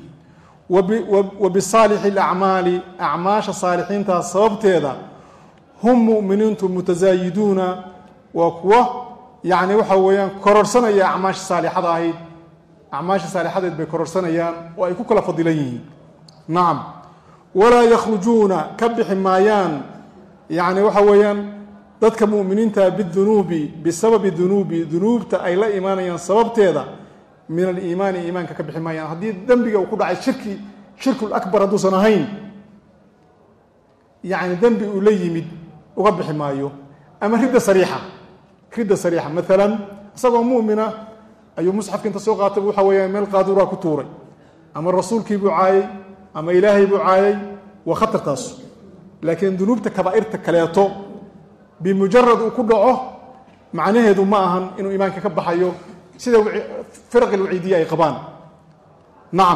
wa bisaalixi alacmaali acmaasha saalixiintaas sababteeda hum mu'miniintu mutasaayiduuna waa kuwa yacni waxa weeyaan kororsanaya acmaasha saalixada ahayd acmaasha saalixadeed bay kororsanayaan oo ay ku kala fadilan yihiin nacam walaa yakhrujuuna ka bixi maayaan yacni waxa weeyaan dadka mu'miniinta bidunuubi bisababi dunuubi dunuubta ay la imaanayaan sababteeda min aliimaani iimaanka ka bixi maayaan haddii dembiga uu ku dhacay shirki shirkul akbar hadduusan ahayn yacni dembi uu la yimid uga bixi maayo ama ridda sariixa ridda sariixa maalan isagoo mu'mina ayuu musxafka inta soo qaatay waxa weeyaan meel qaaduraa ku tuuray ama rasuulkii buu caayay ama ilaahay buu caayay waa khatartaas laakiin dunuubta kabaa'irta kaleeto bimujarad uu ku dhaco macnaheedu ma ahan inuu iimaanka ka baxayo sida firaqi lwaciidiya ay qabaan nacam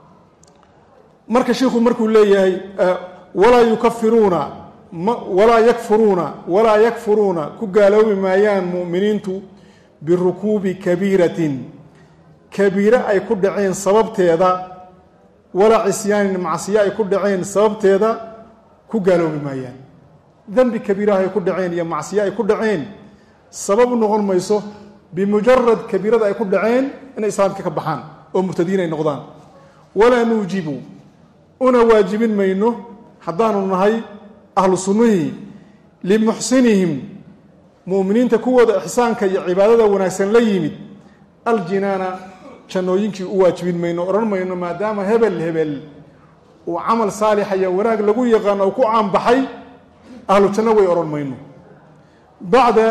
marka shiikhu markuu leeyahay walaa yukafiruuna walaa yakfuruuna walaa yakfuruuna ku gaaloobi maayaan mu'miniintu birukuubi kabiiratin kabiire ay ku dhaceen sababteeda walaa cisyaanin macsiyo ay ku dhaceen sababteeda ku gaaloobi maayaan dembi kabiiraha ay ku dhaceen iyo macsiyo ay ku dhaceen sabab u noqon mayso bimujarad kabiirada ay ku dhaceen inay islaamka ka baxaan oo murtadiin ay noqdaan walaa nuujibu una waajibin mayno haddaanu nahay ahlu sunnihii limuxsinihim mu'miniinta kuwooda ixsaanka iyo cibaadada wanaagsan la yimid aljinaana jannooyinkii u waajibin mayno odhan mayno maadaama hebel hebel uu camal saalixa iyo wanaag lagu yaqaano uu ku caanbaxay ahlu janno way odhan mayno bacda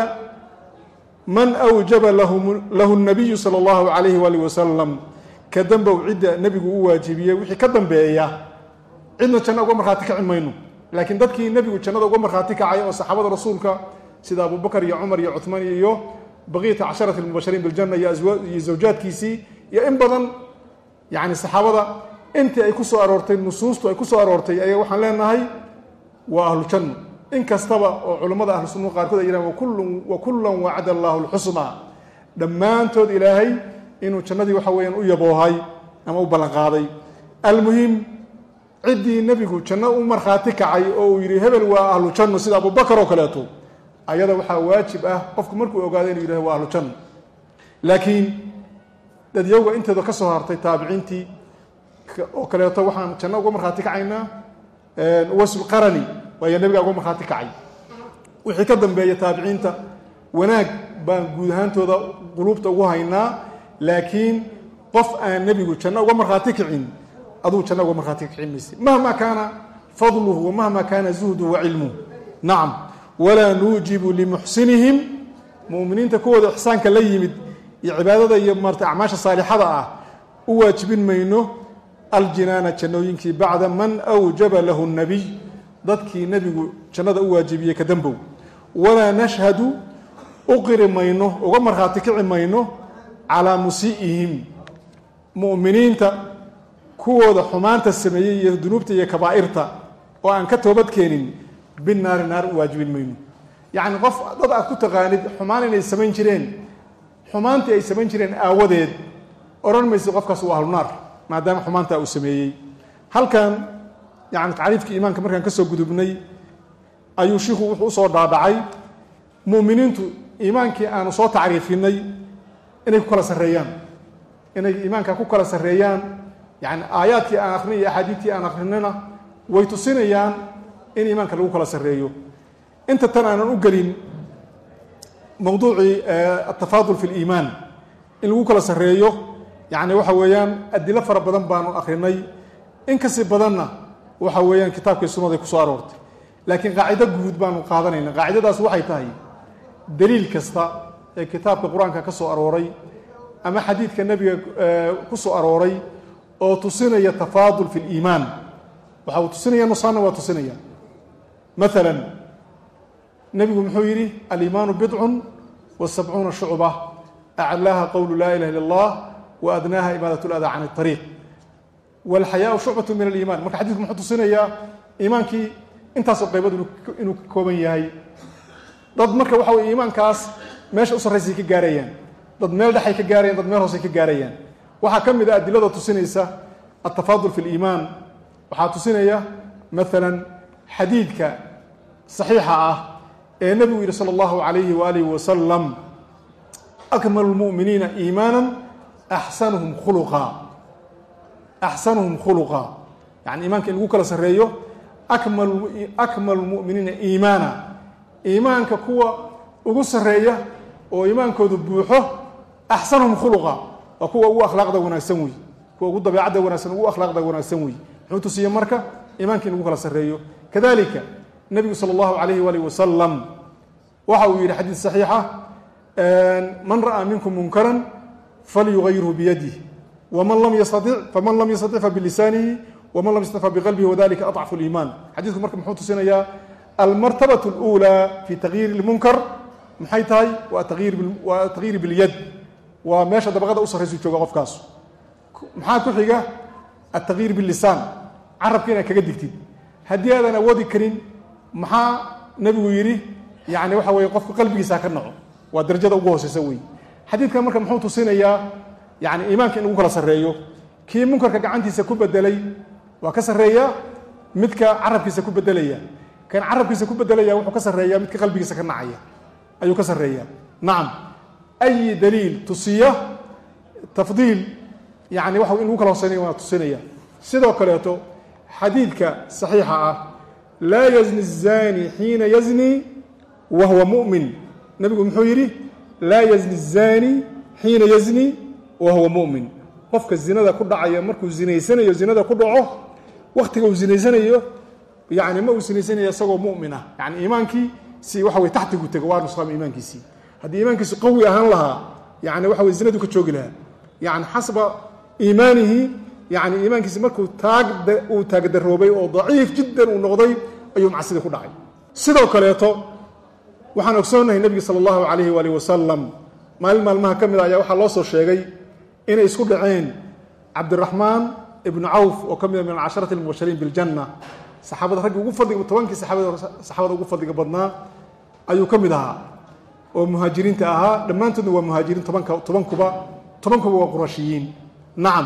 man awjaba lahu nabiyu sala allahu calayhi waalih wasalam ka dambow cidda nebigu u waajibiyey wixii ka dambeeya cidna janno uga markhaati kaci mayno laakiin dadkii nebigu jannada uga markhaati kacay oo saxaabada rasuulka sida abubakar iyo cumar iyo cuhmaan iyo baqiyata casharati almubashariin biljanna iyo zawjaadkiisii iyo in badan yani saxaabada intii ay ku soo aroortay nusuustu ay ku soo aroortay ayaa waxaan leenahay waa ahlu janno in kastaba oo culammada ahlu sunnuhu qaarkood ay yidhahan wa kullan wacada allahu lxusnaa dhammaantood ilaahay inuu jannadii waxa weeyaan u yaboohay ama u ballanqaaday almuhim ciddii nebigu janno u markhaati kacay oo uu yidhi hebel waa ahlu janno sida abubakar oo kaleeto ayada waxaa waajib ah qofku markuu ogaado inuu yidhahdo waa ahlu janno laakiin dadyowga inteeda ka soo hartay taabiciintii oo kaleeto waxaan janno uga markhaati kacaynaa wasulqarani waayo nebigaa uga markhaati kacay wixii ka dambeeya taabiciinta wanaag baan guud ahaantooda quluubta ugu haynaa laakiin qof aan nebigu janno uga markhaati kicin aduu janno uga markhaati kicin mayse mahma kaana fadluhu wa mahma kaana zuhduhu wa cilmuhu nacam walaa nuujibu limuxsinihim muminiinta kuwooda ixsaanka la yimid iyo cibaadada iyo maarata acmaasha saalixada ah u waajibin mayno aljinaana jannooyinkii bacda man awjaba lahu nabiy dadkii nebigu jannada u waajibiyey ka dambow walaa nashhadu u qiri mayno uga markhaati kici mayno calaa musii'ihim mu'miniinta kuwooda xumaanta sameeyey iyo dunuubta iyo kabaa'irta oo aan ka toobad keenin binaari naar u waajibin mayno yacni qof dad aad ku taqaanid xumaan inay samayn jireen xumaantii ay samayn jireen aawadeed odhan maysa qofkaas waa ahlunaar maadaama xumaantaa uu sameeyey halkan yani tacriifkii iimaanka markaan ka soo gudubnay ayuu shiiku wuxuu usoo dhaadhacay mu'miniintu iimaankii aanu soo tacriifinay inay ku kala sarreeyaan inay iimaanka ku kala sarreeyaan yani aayaadkii aan akrinay iyo axaadiidtii aan akrinayna way tusinayaan in iimaanka lagu kala sarreeyo inta tan aanan u gelin mowduucii atafaadul fi liimaan in lagu kala sarreeyo yani waxa weeyaan adilo fara badan baanu akrinay in kasi badanna waxa weeyaan kitaabkii sunnaday ku soo aroortay laakiin qaacido guud baanu qaadanayna qaacidadaas waxay tahay daliil kasta ee kitaabka qur-aanka ka soo arooray ama xadiidka nebiga ku soo arooray oo tusinaya tafaadul fi liimaan waxa uu tusinaya nusaanna waa tusinaya maalan nebigu muxuu yidhi aliimaanu bidcun wa sabcuuna shucba aclaaha qowlu laa ilaha illa allah wa adnaaha imaadat ladaa can ariiq walxayaau shucbatu min aliiman marka xadidku muxuu tusinayaa iimaankii intaasoo qaybood inuu ka kooban yahay dad marka waxa weye iimaankaas meesha u sarraysay ka gaarayaan dad meel dhexay ka gaarayaan dad meel hoosay ka gaarayaan waxaa ka mid a adilada tusinaysa altafaadul fi liimaan waxaa tusinaya maalan xadiidka saxiixa ah ee nebigu yidhi sala allahu calayhi waalihi wasalam akmalu lmu'miniina iimaana axsanuhum khuluqa axsanuhum khuluqa yani iimaanka in lagu kala sarreeyo akmalu lmu'miniina iimaana iimaanka kuwa ugu sarreeya oo iimaankoodu buuxo axsanuhum khuluqa waa kuwa ugu akhlaaqda wanaagsan wey kuwa ugu dabeecadda wanaagsan ugu akhlaaqda wanaagsan wey muxuu tusiye marka iimaanka in lagu kala sarreeyo kadalika nebigu sala allahu calayhi waalih wasalam waxa uu yidhi xadiid saxiixa man ra'aa minkum munkaran falyugayirhu biyadih wman lam yastatic faman lam yastatic fabilisaanihi waman lam yastatic fabiqalbihi wadalika aضcfu liimaan xadiidku marka muxuu tusinayaa almartabaة اlأulى fi tagyiiri اlmunkar maxay tahay waa tagyiiri biاlyad waa meesha dabaqada u sarraysu jooga qofkaas maxaa ku xiga atagyiir bilisaan carabka inaad kaga digtid haddii aadan awoodi karin maxaa nebigu yidhi yani waxa weye qofka qalbigiisa ka naco waa darajada ugu hooseysa wey xadiidkan marka muxuu tusinayaa yani iimaanka in lagu kala sarreeyo kii munkarka gacantiisa ku bedelay waa ka sarreeya midka carabkiisa ku bedelaya kan carabkiisa ku bedelaya wuxuu ka sarreeya midka qalbigiisa ka nacaya ayuu ka sarreeya nacam ayi daliil tusiya tafdiil yani waxa in lagu kala hoseynaya waa tusinaya sidoo kaleeto xadiidka saxiixa ah laa yazni الzani xiina yazni wa huwa mu'min nebigu muxuu yidhi laa yazni الzani xiina yazni wa huwa mu'min qofka zinada ku dhacaya markuu zinaysanayo zinada ku dhaco wakhtiga uu zinaysanayo yani ma uu zinaysanayo isagoo mu'min ah yani iimaankii si waxa weye taxtigu tego waa nusqaama iimaankiisii haddii iimaankiisu qawi ahaan lahaa yani waxa weye zinadu ka joogi lahaa yani xasba iimaanihi yani iimaankiisi markuu taag uu taagdaroobay oo daciif jiddan uu noqday ayuu macsida ku dhacay sidoo kaleeto waxaan ogsoonahay nebiga sala allahu calayhi waalih wasalam maalin maalmaha ka mid a ayaa waxaa loo soo sheegay inay isku dhaceen cabdiraxmaan ibnu cawf oo ka mida min alcasharati almubashariin biljanna saxaabada raggi ugu fadliga tobankii saxaabada ugu fadliga badnaa ayuu ka mid ahaa oo muhaajiriinta ahaa dhammaantoodna waa muhaajiriin tobanka tobankuba tobankuba waa qurashiyiin nacam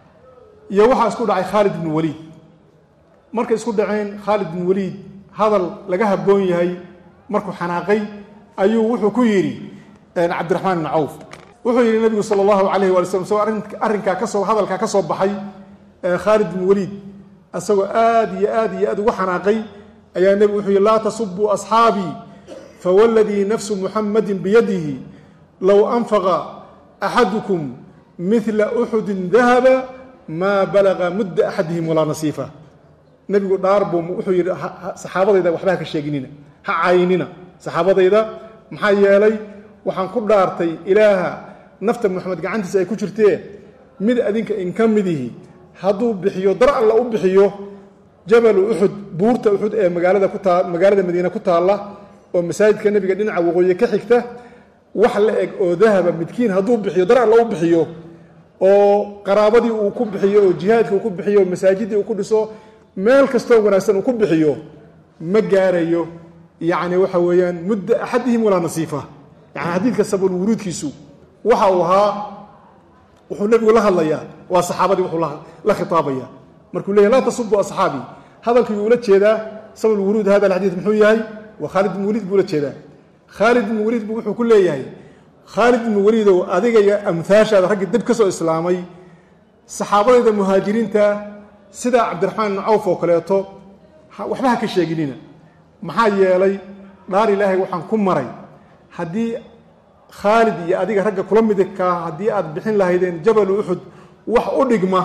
iyo waxaa isku dhacay khaalid ibnu waliid markay isku dhaceen khaalid ibnu waliid hadal laga habboon yahay markuu xanaaqay ayuu wuxuu ku yidhi cabdiraxmaan ibnu cawf wuxuu yidhi nabigu sala allahu calayh waali slam isagoo arrinkaa kasoo hadalkaa ka soo baxay khaalid bin waliid isagoo aad iyo aad iyo aad ugu xanaaqay ayaa nebigu wuxuu yihi laa tasubuu asxaabii fawladii nafsu muxamadin biyadihi low anfaqa axadukum midla uxudin dahaba maa balaga mudda axadihim walaa nasiifa nebigu dhaar buu wuxuu yidhi saxaabadayda waxba ha ka sheeginina ha caynina saxaabadayda maxaa yeelay waxaan ku dhaartay ilaaha nafta moxamed gacantiisa ay ku jirtee mid adinka inka midihi hadduu bixiyo dar alla u bixiyo jabalu uxud buurta uxud ee magaalada ku taa magaalada madiine ku taalla oo masaajidka nebiga dhinaca waqooyi ka xigta wax la eg oo dahaba midkiin hadduu bixiyo dar alla u bixiyo oo qaraabadii uu ku bixiyo oo jihaadkii uu ku bixiyo oo masaajidii uu ku dhiso meel kastoo wanaagsan uu ku bixiyo ma gaarayo yacni waxa weeyaan mudda axadihim walaa nasiifa yani xadiidka sabul wuruudkiisu waxa uu ahaa wuxuu nebigu la hadlayaa waa saxaabadii wuxuu la khitaabaya markuu leeyahy laa tasubu asxaabii hadalkii uu ula jeedaa sabul wuruud hada alxadiid muxuu yahay waa khaalid ibn waliid buu ula jeedaa khaalid ibn waliid bu wuxuu ku leeyahay khaalid ibnu waliidow adiga iyo amhaashaada raggii dib ka soo islaamay saxaabadayda muhaajiriinta sida cabdiraxmaan ibnu cawf oo kaleeto waxba ha ka sheeginina maxaa yeelay dhaar ilaahay waxaan ku maray haddii khaalid iyo adiga ragga kula midkaa haddii aad bixin lahaydeen jabalu uxud wax u dhigma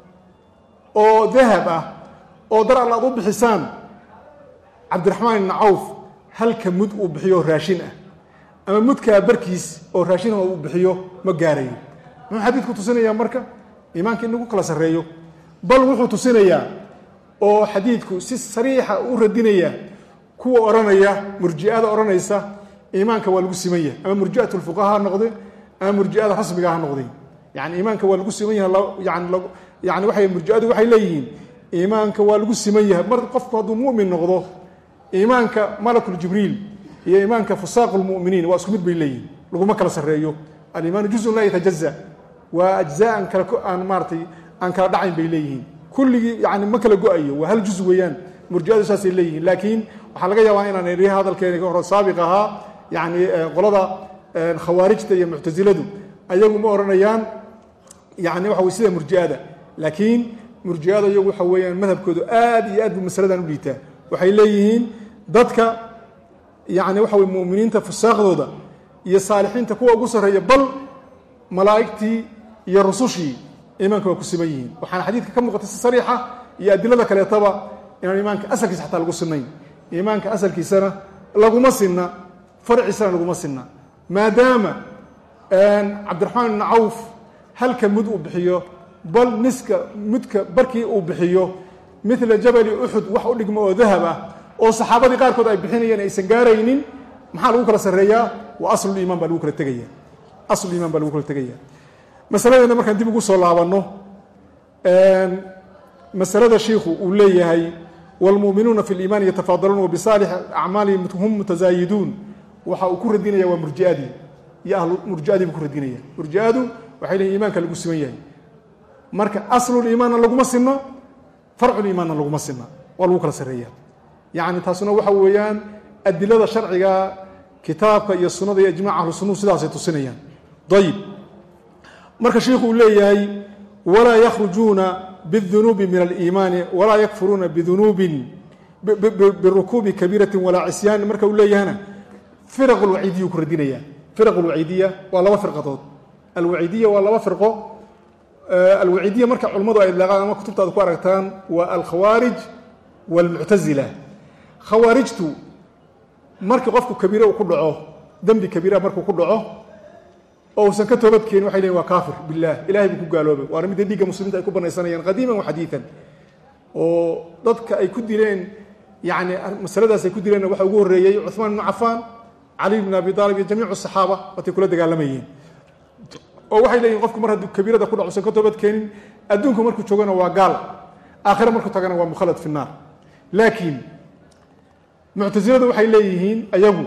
oo dahab ah oo dar alla aad u bixisaan cabdiraxmaan ibnu cawf halka mud uu bixiyo raashin ah ama mudkaa barkiis oo raashin uu bixiyo ma gaarayo muxuu xadiidku tusinayaa marka iimaanka in lagu kala sarreeyo bal wuxuu tusinayaa oo xadiidku si sariixa u radinaya kuwa odhanaya murji'ada odhanaysa iimaanka waa lagu siman yahay ama murji'at lfuqaha ha noqde ama murji'ada rasmiga ha noqde yani iimaanka waa lagu siman yahay yani yani waxay murji'adu waxay leeyihiin iimaanka waa lagu siman yahay mar qofku hadduu mu'min noqdo iimaanka malakuljibriil iyo iimaanka fusaaq lmuminiin waa isku mid bay leeyihin laguma kala sarreeyo alimaanu juzun laa yatajaza waa ajzaan kala aan maaratay aan kala dhacayn bay leeyihiin kulligii yani ma kala go-ayo waa hal juz weeyaan murjiadu saasay leeyihiin laakiin waxaa laga yaabaa inaan iri hadalkeeni hore saabiq ahaa yani qolada khawaarijta iyo muctasiladu ayagu ma odhanayaan yani waxa wey sida murjiada laakiin murjiada iyagu waxa weeyaan madhabkoodu aad iyo aad bu masaladan u liitaa waxay leeyihiin dadka yani waxa wey muminiinta fusaaqdooda iyo saalixiinta kuwa ugu sarreeya bal malaa'igtii iyo rusushii iimaanka waa ku siman yihiin waxaana xadiidka ka muuqata si sariixa iyo adilada kaleetaba inaan iimaanka asalkiisa xataa lagu sinayn iimaanka asalkiisana laguma sinna farciisana laguma sinna maadaama cabdiraxmaan ibni cawf halka mud uu bixiyo bal niska mudka barkii uu bixiyo midla jabali uxud wax u dhigmo oo dahab ah oo saxaabadii qaarkood ay bixinayeen aysan gaaraynin maxaa lagu kala sarreeyaa waa asluliimaan baa lagu kala tegaya asluliimaan baa lagu kala tegaya masaladeena markaan dib ugu soo laabanno masalada shiikhu uu leeyahay wاlmuuminuuna fi اliimaani yatafaadaluun wabisaalix acmaalihim hum mutasaayiduun waxa uu ku radinaya waa murjiadii iyo ahlu murjiadii buu ku radinaya murjiadu waxay leeyiin iimaanka lagu siman yahay marka asluliimaanna laguma sinno farculiimaanna laguma sinna waa lagu kala sarreeya yacni taasuna waxa weeyaan adilada sharciga kitaabka iyo sunada iyo ijmac ahlu sunuhu sidaasay tusinayaan ayib marka sheikhu uu leeyahay walaa yakhrujuuna biاdunuubi min aliimaani walaa yakfuruuna bidunuubin birukuubi kabiirati walaa cisyaan marka uu leeyahana firaq alwaciidiya ku radinaya firaq alwaciidiya waa laba firqadood alwaciidiya waa laba firqo alwaciidiya marka culimmadu ay idlaaqaan ama kutubtaada ku aragtaan waa alkhawaarij wاlmuctazila khawaarijtu markii qofku kabiire uu ku dhaco dembi kabiira markuu ku dhaco oo uusan ka toobadkeenin waxay leeyiin waa kaafir bilah ilahay buu ku gaaloobay waana midda dhiigga muslimiinta ay ku banaysanayaan qadiiman wa xadiidan oo dadka ay ku dileen yani masaladaas ay ku dileenna waxa ugu horreeyey cuثmaan ibnu cafaan cali bn abi aalib iyo jamiicu saxaaba watay kula dagaalamayeen oo waxay leeyihin qofku mar hadduu kabiirada ku dhaco usan ka toobadkeenin adduunku markuu joogana waa gaal aakhira markuu tagana waa mukhalad fi naar laakiin muctasiladu waxay leeyihiin ayagu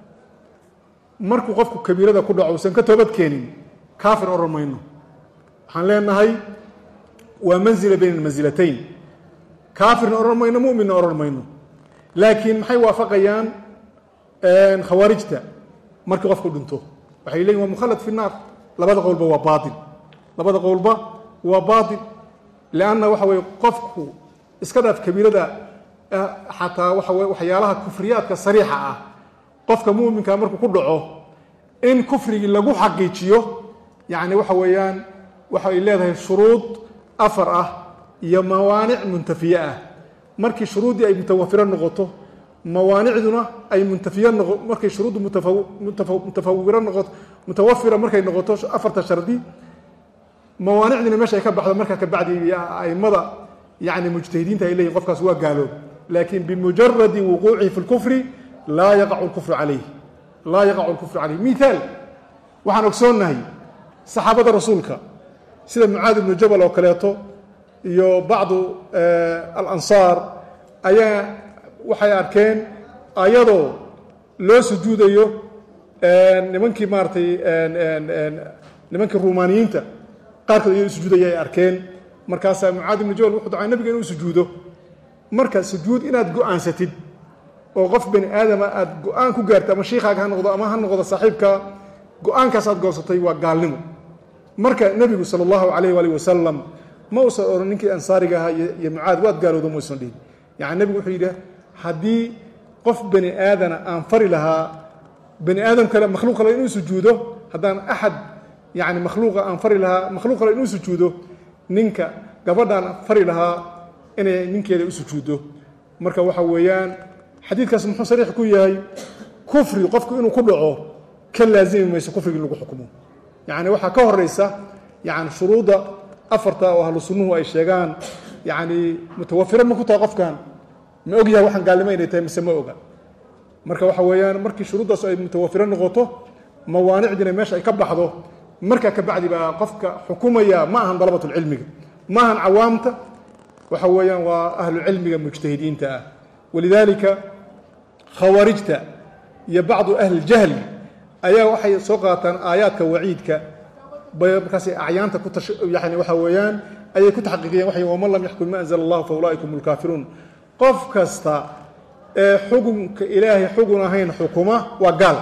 markuu qofku kabiirada ku dhaco usan ka toobadkeenin kaafir odhan mayno waxaan leenahay waa manzila bayna almansilatayn kaafirna odhan mayno muminna odhan mayno laakiin maxay waafaqayaan khawaarijta markii qofku dhinto waxay leeyihin waa mukhalad fi naar labada qowlba waa baail labada qowlba waa baail lianna waxa weye qofku iska dhaaf kabiirada xataa waxa weye waxyaalaha kufriyaadka sariixa ah qofka muuminka markuu ku dhaco in kufrigii lagu xaqiijiyo yacni waxa weeyaan waxay leedahay shuruud afar ah iyo mawaanic muntafiye ah markii shuruuddii ay mutawafiro noqoto mawaanicduna ay muntafiya noqo markay shuruuddu mutafawiro noqoto mutawafira markay noqoto afarta shardi mawaanicdiina meesha ay ka baxdo markaa kabacdi aimada yani mujtahidiinta ay leyihin qofkaas waa gaaloob laakin bimujaradi wuquucihi fi lkufri laa yaqacu lkufru calayh laa yaqacu lkufru calayh mithaal waxaan ogsoonnahay saxaabada rasuulka sida mucaad ibnu jabal oo kaleeto iyo bacdu alansaar ayaa waxay arkeen ayadoo loo sujuudayo nimankii maaratay nimankii rumaaniyiinta qaarkood iyadoo sujuudaya ay arkeen markaasaa mucaad ibnu jabal wuxuu dacay nabiga inuu sujuudo marka sujuud inaad go-aansatid oo qof bani aadama aad go-aan ku gaartay ama shiikaaga ha noqdo ama ha noqdo saaxiibka go-aankaas aad goosatay waa gaalnimo marka nebigu sala allahu calayh waalih wasalam ma uusan odhan ninkii ansaariga ahaa iyo mucaad waad gaalooda ma usan dhihin yani nebigu wuxuu yidhi haddii qof bani aadana aan fari lahaa bani aadam kale makhluuq kale inuu sujuudo haddaan axad yani makhluuqa aan fari lahaa makhluuq kale inuu sujuudo ninka gabadhaan fari lahaa inay ninkeeda u sujuuddo marka waxa weeyaan xadiidkaas muxuu sariix ku yahay kufri qofku inuu ku dhaco ka laazimi mayso kufrigi in lagu xukumo yani waxaa ka horeysa yani shuruudda afarta oo ahlu sunnuhu ay sheegaan yani mutawafiro ma ku tahay qofkan ma og yahay waxaan gaalnimo inay tahay mise ma oga marka waxa weeyaan markii shuruuddaas ay mutawafiro noqoto mawaanicdiina meesha ay ka baxdo markaa kabacdi baa qofka xukumaya ma ahan dalabatulcilmiga ma ahan cawaamta waxa weeyaan waa ahlucilmiga mujtahidiinta ah walidaalika khawaarijta iyo bacdu ahlijahli ayaa waxay soo qaataan aayaadka waciidka bay markaasay acyaanta ku yani waxa weeyaan ayay ku taxqiiqiyeen waxay waman lam yaxkum ma anzala allahu fa ulaaika hum lkaafiruun qof kasta ee xukunka ilaahay xugun ahayn xukuma waa gaal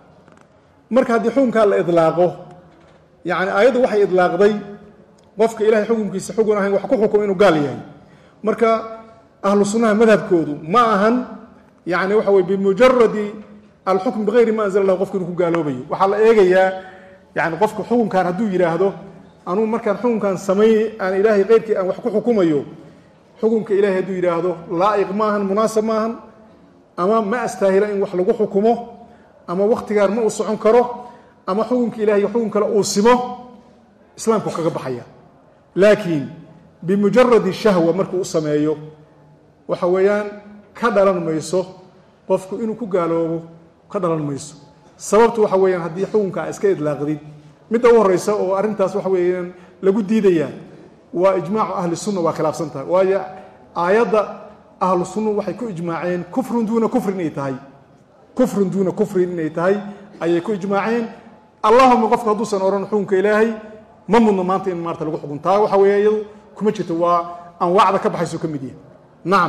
marka haddii xukunkaa la idlaaqo yani aayaddu waxay idlaaqday qofka ilahay xukunkiisa xugun ahayn wax ku xukumo inuu gaal yahay marka ahlu sunnaha madhabkoodu ma ahan yani waxa weye bimujaradi alxukm bigayri ma anzala lah qofka inuu ku gaaloobayo waxaa la eegayaa yani qofka xukunkan hadduu yidhaahdo anugu markaan xukunkan samay aan ilaahay keyrkii aan wax ku xukumayo xukunka ilahay hadduu yidhaahdo laa'iq maahan munaasab maahan ama ma astaahila in wax lagu xukumo ama wakhtigaan ma uu socon karo ama xukunka ilahay xukun kale uu simo islaamku kaga baxaya laakiin bimujaradi shahwa markuu u sameeyo waxa weeyaan ka dhalan mayso qofku inuu ku gaaloobo ka dhalan mayso sababtu waxa weeyaan haddii xukunka a iska idlaaqdid midda u horeysa oo arrintaas waxa weeyaan lagu diidaya waa ijmaacu ahli sunna waa khilaafsan tahay waayo aayadda ahlu sunna waxay ku ijmaaceen kufrun duuna kufrin inay tahay kufrun duuna kufrin inay tahay ayay ku ijmaaceen allahuma qofku hadduusan odhan xukunka ilaahay ma mudno maanta in maarta lagu xukun taa waxa weeye iyadu kuma jirto waa anwaacda ka baxayso ka mid yahay nacam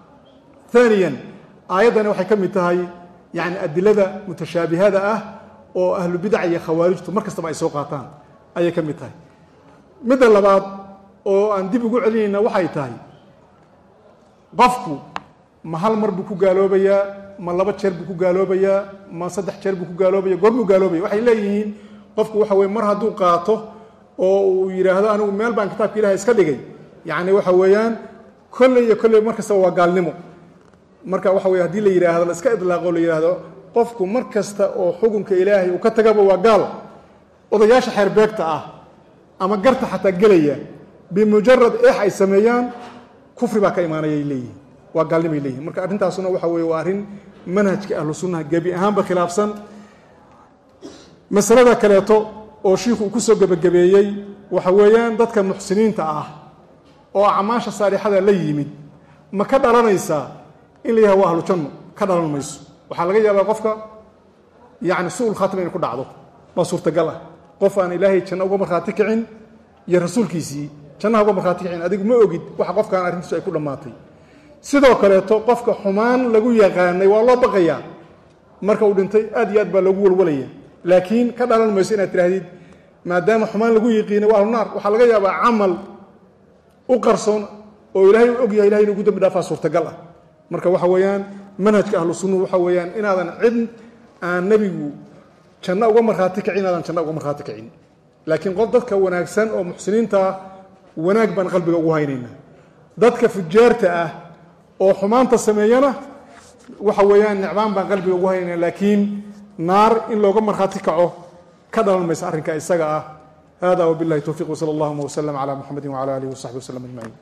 aaniyan aayaddani waxay ka mid tahay yani adilada mutashaabihada ah oo ahlu bidac iyo khawaarijtu mar kastaba ay soo qaataan ayay ka mid tahay midda labaad oo aan dib ugu celinayna waxay tahay qofku ma hal mar buu ku gaaloobayaa ma laba jeer buu ku gaaloobayaa ma saddex jeer buu ku gaaloobaya goormuu gaaloobaya waxay leeyihiin qofku waxa weye mar hadduu qaato oo uu yidhaahdo anigu meel baan kitaabka ilahay iska dhigay yacni waxa weeyaan kolley iyo kolley mar kastaba waa gaalnimo marka waxa weye hadii la yidhaahdo la iska idlaaqo la yidhaahdo qofku mar kasta oo xukunka ilaahay uu ka tagaba waa gaal odayaasha xeerbeegta ah ama garta xataa gelaya bimujarad eex ay sameeyaan kufri baa ka imaanayay leeyihin waa gaalnimay leeyihin marka arrintaasuna waxa weye waa arrin manhajka ahlu sunnaha gebi ahaanba khilaafsan masalada kaleeto oo shiikhu uu kusoo gebagabeeyey waxa weeyaan dadka muxsiniinta ah oo acmaasha saalixada la yimid ma ka dhalanaysaa in la yahay waa ahlu janno ka dhalan mayso waxaa laga yaabaa qofka yani su-ul khaatima inay ku dhacdo waa suurtagal ah qof aan ilaahay janno uga markhaati kicin iyo rasuulkiisii jannaha uga markhaati kicin adigu ma ogid waxa qofkaan arrintiisu ay ku dhammaatay sidoo kaleeto qofka xumaan lagu yaqaanay waa loo baqayaa marka uu dhintay aad iyo aad baa loogu walwalaya laakiin ka dhalan mayso inaad tidhahdid maadaama xumaan lagu yiqiinay waa ahlu naar waxaa laga yaabaa camal u qarsoon oo ilaahay u og yahay ilahay inugu dambi dhaafaa suurtagal ah marka waxa weeyaan manhajka ahlu sunnuhu waxa weeyaan inaadan cid aan nebigu janno uga markhaati kicin inaadan janno uga markhaati kicin laakiin qof dadka wanaagsan oo muxsiniinta ah wanaag baan qalbiga ugu haynaynaa dadka fujaarta ah oo xumaanta sameeyana waxa weeyaan nicmaan baan qalbiga ugu haynaa laakiin naar in looga markhaati kaco ka dhalan maysa arrinka isaga ah hada wbillahi towfiq wsala allahuma wslm cla muxamedi wcala alihi wasaxbi waslm ajmaciin